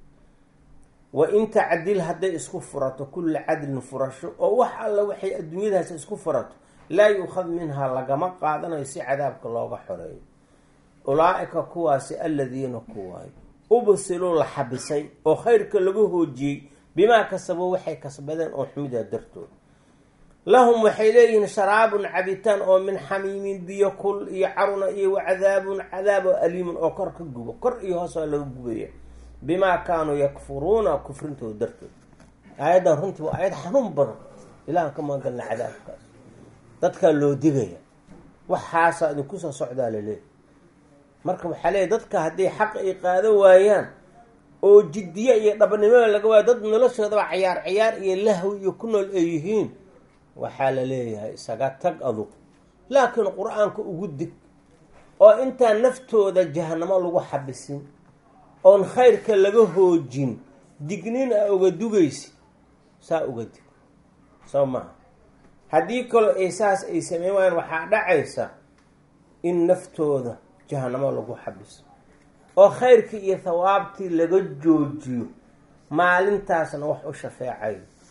Speaker 1: wa in tacdil hadday isku furato kulla cadlin furasho oo wax alla waxay adduunyadaas isku furato laa yuukhad minhaa lagama qaadanayo si cadaabka looga xoreeyo ulaa-ika kuwaasi aladiina kuwaay ubsiluu la xabisay oo khayrka lagu hoojiyey bimaa kasabo waxay kasbadeen oo xumida dartood lahum waxay leeyihiin sharaabun cabitaan oo min xamiimin biyo kul iyo caruna iyo wacadaabun cadaab oo aliimun oo kor ka gubo kor iyo hoos waa laga gubaya bimaa kaanuu yakfuruuna kufrintooda dartood aayaddan runtii waa aayad xanuun badan ilahan ka magangalna cadaabkaas dadkaa loo digaya waxaasaa idinku soo socdaa laleeyahy marka waxaa leeyahy dadka haddii xaq ay qaado waayaan oo jiddiye iyo dhabnimada laga waayo dad noloshoodaba cayaar cayaar iyo lahwi iyo ku nool ay yihiin waxaa la leeyahay isaga tag adug laakiin qur-aanka ugu dig oo intaan naftooda jahanamo lagu xabisin oon khayrka laga hoojin dignin a uga dugaysi saa uga dig soo maha haddii kaloo ay saas ay sameyn waayaan waxaa dhacaysa in naftooda jahanamo lagu xabiso oo khayrkii iyo thawaabtii laga joojiyo maalintaasna wax u shafeecayo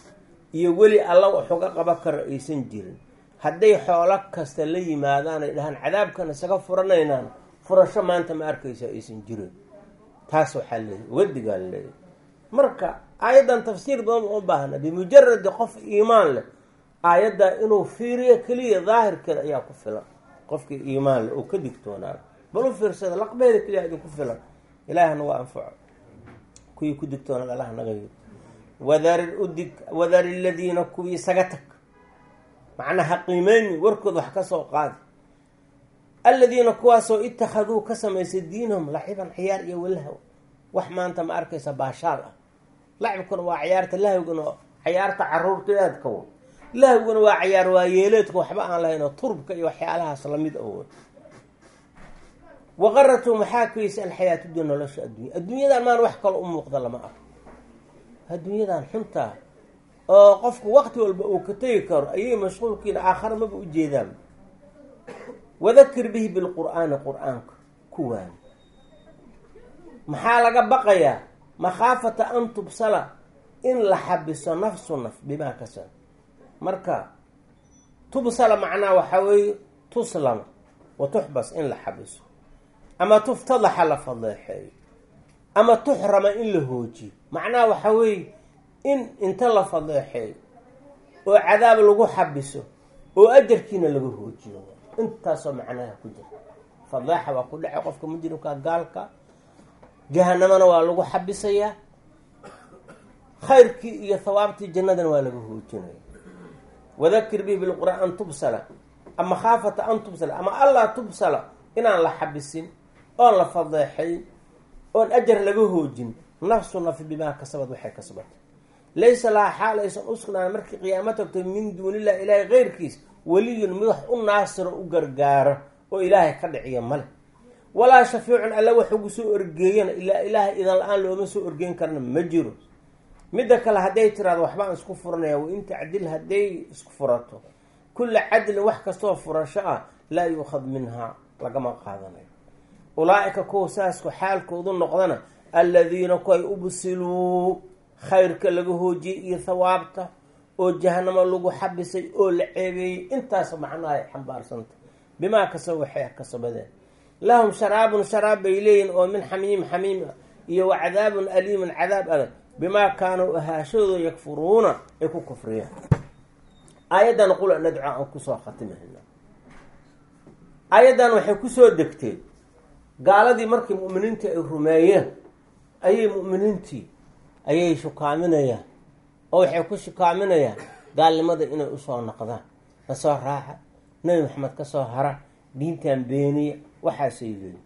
Speaker 1: iyo weli alla wax uga qaban karo aysan jirin hadday xoolo kasta la yimaadaan ay dhahaan cadaabkan isaga furanaynaan furasho maanta ma arkaysa aysan jirin taas waxaa leeyahy wadigaa leeyahy marka aayaddan tafsiir badan uma baahna bimujaradi qof iimaan leh aayadda inuu fiiriyo keliya daahirkeeda ayaa ku filan qofkii iimaan leh oo ka digtoonaado bal u fiirsada laqbeeda keliya idinku filan ilaahna waa anfaco kuwii ku digtoonaad allah naga yiri wadar udig wadari ladiina kuwii isaga tag macnaha qiimeyni warkood wax ka soo qaadi aladiina kuwaasoo ittakhaduu ka samaysay diinahum laciban ciyaar iyo walahw wax maanta ma arkaysa baashaal ah lacibkuna waa ciyaarta lahwguna ciyaarta caruurteedka w lahwguna waa ciyaar waayeeleedka waxba aan lahayn oo turbka iyo waxyaalahaas lamid awo waqaratu maxaa kuysa alxayaatu dunya nolosha addunya adduunyadan maan wax kalo u muuqda lama arko adduunyadan xuntaa oo qofku waqti walba uu ka tegi karo ayay mashquulkiina aakhara maba ujeedaan wadakir bihi bilqur'aani qur-aanka ku waani maxaa laga baqayaa makhaafata an tubsala in la xabiso nafsu naf bimaa kasab marka tubsala macnaha waxaa weeye tuslama wa tuxbas in la xabiso ama tuftadaxa la fadeexeeyo ama tuxrama in la hoojiyo macnaha waxaa weeye in inta la fadeexeeyo oo cadaab lagu xabiso oo ajarkiina laga hoojiyo intaasoo macnaha ku jira fadeexa waa ku dhacay qofka mujrimka gaalka jahanamana waa lagu xabisayaa khayrkii iyo hawaabtii jannadana waa laga hoojinaya wadakir bihi bilqur'aan an tubsala ama khaafata an tubsala ama allaa tubsala inaan la xabisin oon la fadeexayn oon ajar laga hoojin nafsu nafi bimaa kasabad waxay kasbatay laysa lahaa xaal aysan u sugnaan markii qiyaamo tagto min duunillahi ilaahay keyrkiis weliyun mid wax u naasiro u gargaaro oo ilaahay ka dhiciya male walaa shafiicun alla wax ugu soo orgeeyana ilaa ilaahay idan la-aan looma soo orgeyn karna ma jiro midda kale hadday tiraado waxbaan isku furanaya wain tacdil hadday isku furato kulla cadlin wax kastoo furasho ah laa yuukhad minhaa lagama qaadanayo ulaa-ika kuwa saasku xaalkoodu noqdana alladiina kuway ubsiluu khayrka laga hoojiyey iyo thawaabta oo jahanamo lagu xabisay oo la ceebeeyey intaas macnaha ay xambaarsanta bimaa kasaba waxay kasabadeen lahum sharaabun sharaab bay leeyihin oo min xamiim xamiim ah iyo wa cadaabun aliimun cadaab adag bimaa kaanuu ahaashadooda yakfuruuna ay ku kufriyaan aayaddan qul nadco aan kusoo khatimahayna aayaddan waxay kusoo degtay gaaladii markii mu'miniintii ay rumeeyeen ayay mu'miniintii ayay shukaaminayaan oo waxay ku shukaaminayaan gaalnimada inay usoo noqdaan kasoo raaxa nebi maxamed kasoo hara diintan beeniya waxaasay leeyiin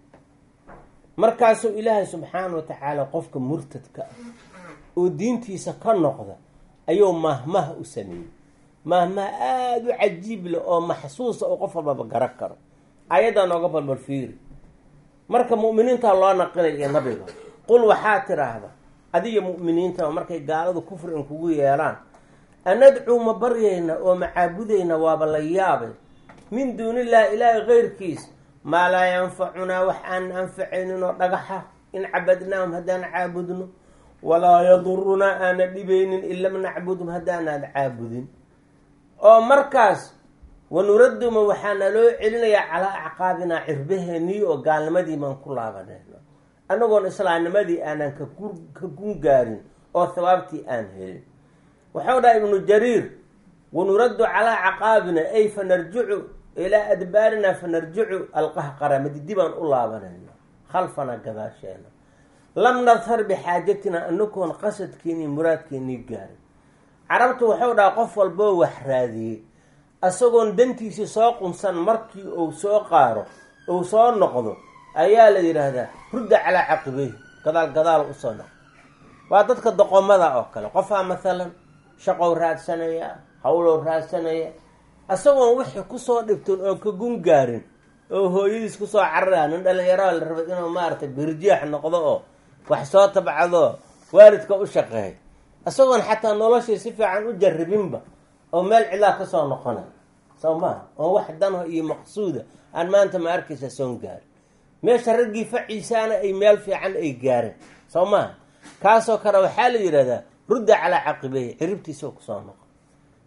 Speaker 1: markaasuu ilaahay subxaana wa tacaala qofka murtadka ah oo diintiisa ka noqda ayuu mahmaha u sameeyey mahmaha aada u cajiib leh oo maxsuusa oo qof walbaba gara karo ayaddaa nooga balbal fiiri marka mu'miniinta loo naqinay iyo nabiga qul waxaa tiraahda adiga mu'miniinta markay gaaladu kufri in kugu yeelaan anadcuu ma baryayna oo macaabudayna waaba la yaabay min duunillahi ilaahi keyrkiis maa laa yanfacunaa wax aan anfacaynin oo dhagaxa in cabadnaahum haddaan caabudno walaa yadurunaa aana dhibaynin in lam nacbudhum haddaanaad caabudin oo markaas wanuraduma waxaa naloo celinayaa calaa acqaabinaa cirbaheenii oo gaalnimadii baan ku laabanayno annagoon islaamnimadii aanan ka gun gaarin oo hawaabtii aan helin waxau dhaha ibnu jariir wanuraddu calaa caqaabina ay fanarjicu ilaa adbaarina fanarjicu alqahqara madidi baan u laabanayna khalfana gadaasheena lam nadhar bixaajatina anagoon qasadkeenii muraadkeenii gaarin carabtu waxau dhaha qof walboo wax raadiyey isagoon dantiisii soo qunsan markii uu soo qaaro uu soo noqdo ayaa la yidhaahdaa rudda calaa caqibeyhi gadaal gadaal usoo noqdo waa dadka doqomada oo kale qofaa mathalan shaqow raadsanaya hawlow raadsanaya isagoon wixii kusoo dhibtin oo ka gun gaarin oo hooyadiis kusoo carara nin dhalinyarada la rabay inuu maaragtay birjeex noqdo oo wax soo tabcado waalidka u shaqeey isagoon xataa noloshii si fiican u jarribinba oo meel cidlaa kasoo noqonay soo maha oo wax danho iyo maqsuuda aan maanta ma arkaysa soon gaari meesha raggii faciisaana ay meel fiican ay gaareen soo maha kaasoo kale waxaa la yidhahdaa rudda calaa caqibeyhi ciribtiisao kusoo noqo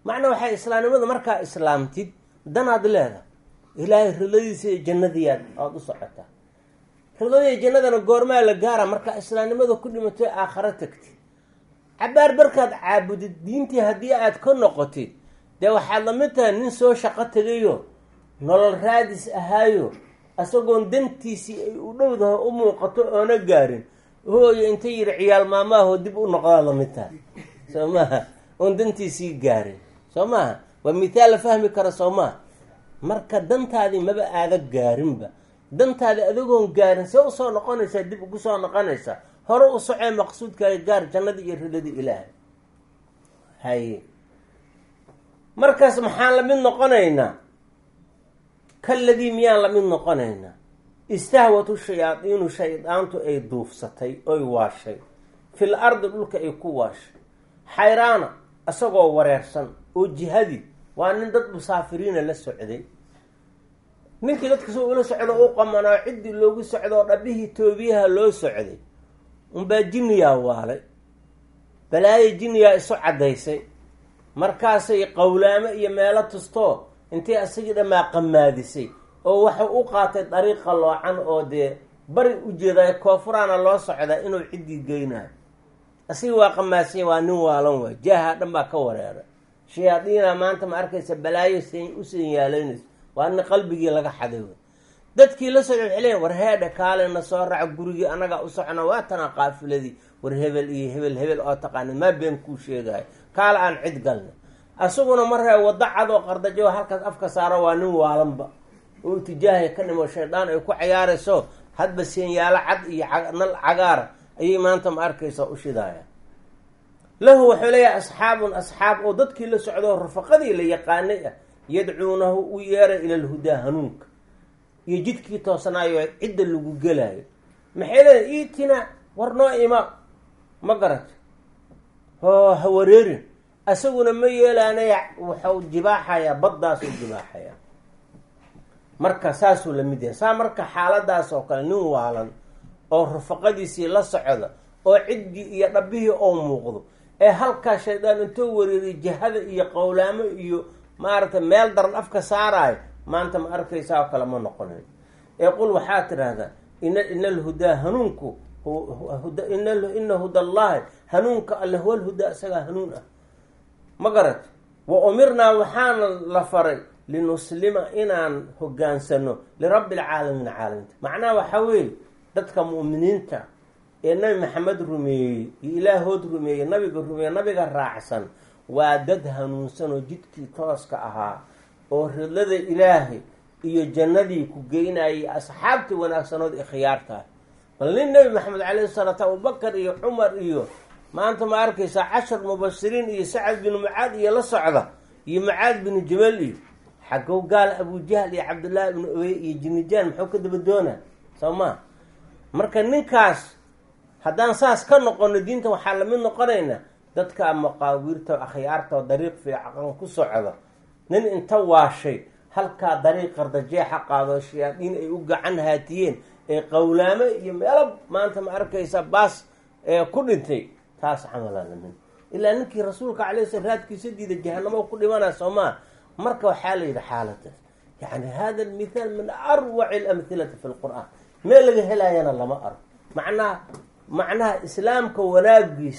Speaker 1: macnaa waxay islaamnimada markaa islaamtid danaad leeda ilaahay ridadiisa iyo jannadiyaad oada u socotaa ridadiiyo jannadana goormaa la gaara markaa islaamnimada ku dhimatay aakharo tagtid cabaar barkaad caabudid diintii haddii aad ka noqotid dee waxaad lamid tahay nin soo shaqo tegayo nolol raadis ahaayo isagoon dantiisii ay u dhowdaho u muuqato oona gaarin hooyo inta yidhi ciyaal maamaahoo dib u noqdaa lamid tahay soo maaha oon dantiisii gaarin soo maaha waa mithaal la fahmi kara soo maaha marka dantaadii maba aada gaarinba dantaadi adigoon gaarin see usoo noqonaysaa dib ugu soo noqonaysaa hore u socee maqsuudkaaga gaar jannadii iyo ridadii ilaahay haye markaas maxaan la mid noqonaynaa kaladii miyaan la mid noqonaynaa istahwatu shayaadiinu shaydaantu ay duufsatay oy waashay fil ardi dhulka ay ku waashay xayraana isagoo wareersan oo jihadii waa nin dad musaafiriina la socday ninkii dadka soo ula socdo u qamanaa ciddii loogu socdo oo dhabihii toobiyaha loo socday unbaa jinniyaa waalay balaayo jinniyaa isu caddaysay markaasay qowlaamo iyo meelo tustoo intay isagii dhammaa qamaadisay oo waxau u qaatay dariiqa loocan oo dee bari ujeeday koonfuraana loo socdaa inuu ciddii geynayo isagii waa qamaasanya waa nin waalan waay jaaha dhan baa ka wareeray shayaadiina maanta ma arkaysa balaayo u sanyaalaynayso waa nin qalbigii laga xaday wey dadkii la socda waxay leeyiin war heedhe kaalena soo raaca gurigii anagaa u socona waa tana qaafiladii war hebel iyo hebel hebel oo taqaana maa been kuu sheegayo kaala aan cid galna asaguna maree waddo cad oo qardajo halkaas afka saaro waa nin waalanba oo itijaahay ka dhimo shaydaan ay ku cayaarayso hadba seenyaalo cad iyo nal cagaara ayay maanta ma arkaysa u shidaayaan lahu wuxuu leeyahay asxaabun asxaab oo dadkii la socdo rafaqadii la yaqaanay ah yadcuunahu u yeeray ila lhudaa hanuunka iyo jidkii toosanaayo cidda lagu gelaayo maxay leedahay iitina war noo ima ma garata hoo ha wareerin isaguna ma yeelaanaya waxau jibaaxayaa baddaasuu jibaaxayaa marka saasuu la mid yahay saa marka xaaladaas oo kale nin waalan oo rafaqadiisii la socda oo ciddii iyo dhabbihii oo muuqdo ee halkaa shaydaan intoo wareeriy jihada iyo qowlaamo iyo maaragtay meel daran afka saaraayo maanta ma arkaysaa oo kale ma noqonayo ee qul waxaa tidhaahdaa ina ina alhudaa hanuunku ina hudallahi hanuunka alle huwa lhudaa isagaa hanuun ah ma garat wa umirnaa waxaana la faray linuslima inaan hogaansano lirabbi alcaalamiin caalamiinta macnaha waxaa weeye dadka mu'miniinta ee nabi maxamed rumeeyey iyo ilaahood rumeeyey nabiga rumeeyey nabiga raacsan waa dad hanuunsan oo jidkii tooska ahaa oo ridlada ilaahay iyo jannadii ku geynayay asxaabtii wanaagsanood ee khiyaartaah bal nin nebi maxamed calayhi salaatu abubakar iyo cumar iyo maanta ma arkaysaa cashar mubashiriin iyo sacad binu mucaad iyo la socda iyo mucaad binu jabal iyo xagow gaal abujahl iyo cabdullaahi bnu ubey iyo jinijaan muxuu ka daba doonaa soo maa marka ninkaas haddaan saas ka noqono diinta waxaa lamid noqonaynaa dadka maqaawiirta akhyaarta oo dariiq fiican ku socda nin inta waashay halkaa dariiq qardajeexa qaado shayaadiin ay u gacan haatiyeen ee qowlaamo iyo meelo maanta ma arkaysa baas ee ku dhintay taas camalaa lamin ilaa ninkii rasuulka calay sl raadkiisa diida jahanamo ku dhimanaa soo maa marka waxaa la yidhi xaaladaas yani hada almithaal min arwaci alamhilati fi lqur-aan meel laga helaayana lama arko macnaha macnaha islaamka wanaagiis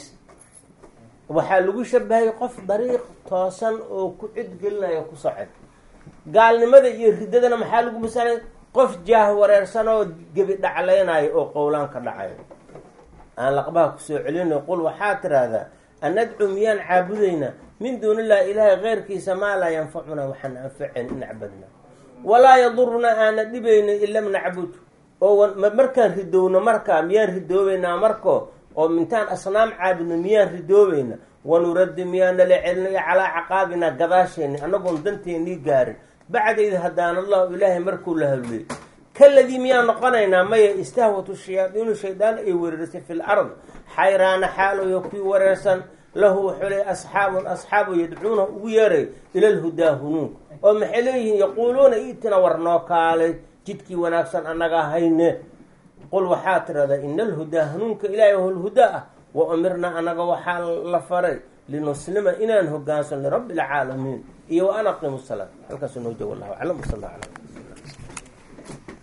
Speaker 1: waxaa lagu shabahay qof dariiq toosan oo ku cidgelinayo ku socod gaalnimada iyo riddadana maxaa lagu masalay qof jaah wareersan oo gebi dhaclaynayo oo qowlaan ka dhacayo aan laqbaha kusoo celinayo qul waxaa tiraahdaa anadcu miyaan caabudaynaa min duuni illahi ilaahay keyrkiisa maa laa yanfacunaa waxaan anfacayn in acbadna walaa yadurunaa aana dhibaynin in lam nacbud oo markaan ridowno markaa miyaan ridoobeynaa marko oo mintaan asnaam caabudno miyaan ridoobeynaa wanuraddi miyaan nala celinaya calaa caqaabina gadaasheeni annagoon danteennii gaarin bacdayda haddaan allahu ilaahay markuu la hadliyey kaladii miyaan noqonaynaa maya istahwatu shayaadiinu shaydaan ay wereerisay fi l ard xayraana xaaloyo kii wareersan lahu wuxuu leey asxaabun asxaabu yadcuuna ugu yeeray ila lhudaa hunuunka oo maxay leeyihiin yaquuluuna iitina war noo kaalay jidkii wanaagsan annagaa hayne qul waxaa tirahdaa ina alhudaa hanuunka ilaahay ho lhudaa ah wa umirnaa annaga waxaa la faray linuslima inaan hogaansan lirabbi alcaalamiin iyo wa an aqimu salaat halkaasuu noo joogo wallahu aclam wasal alla ala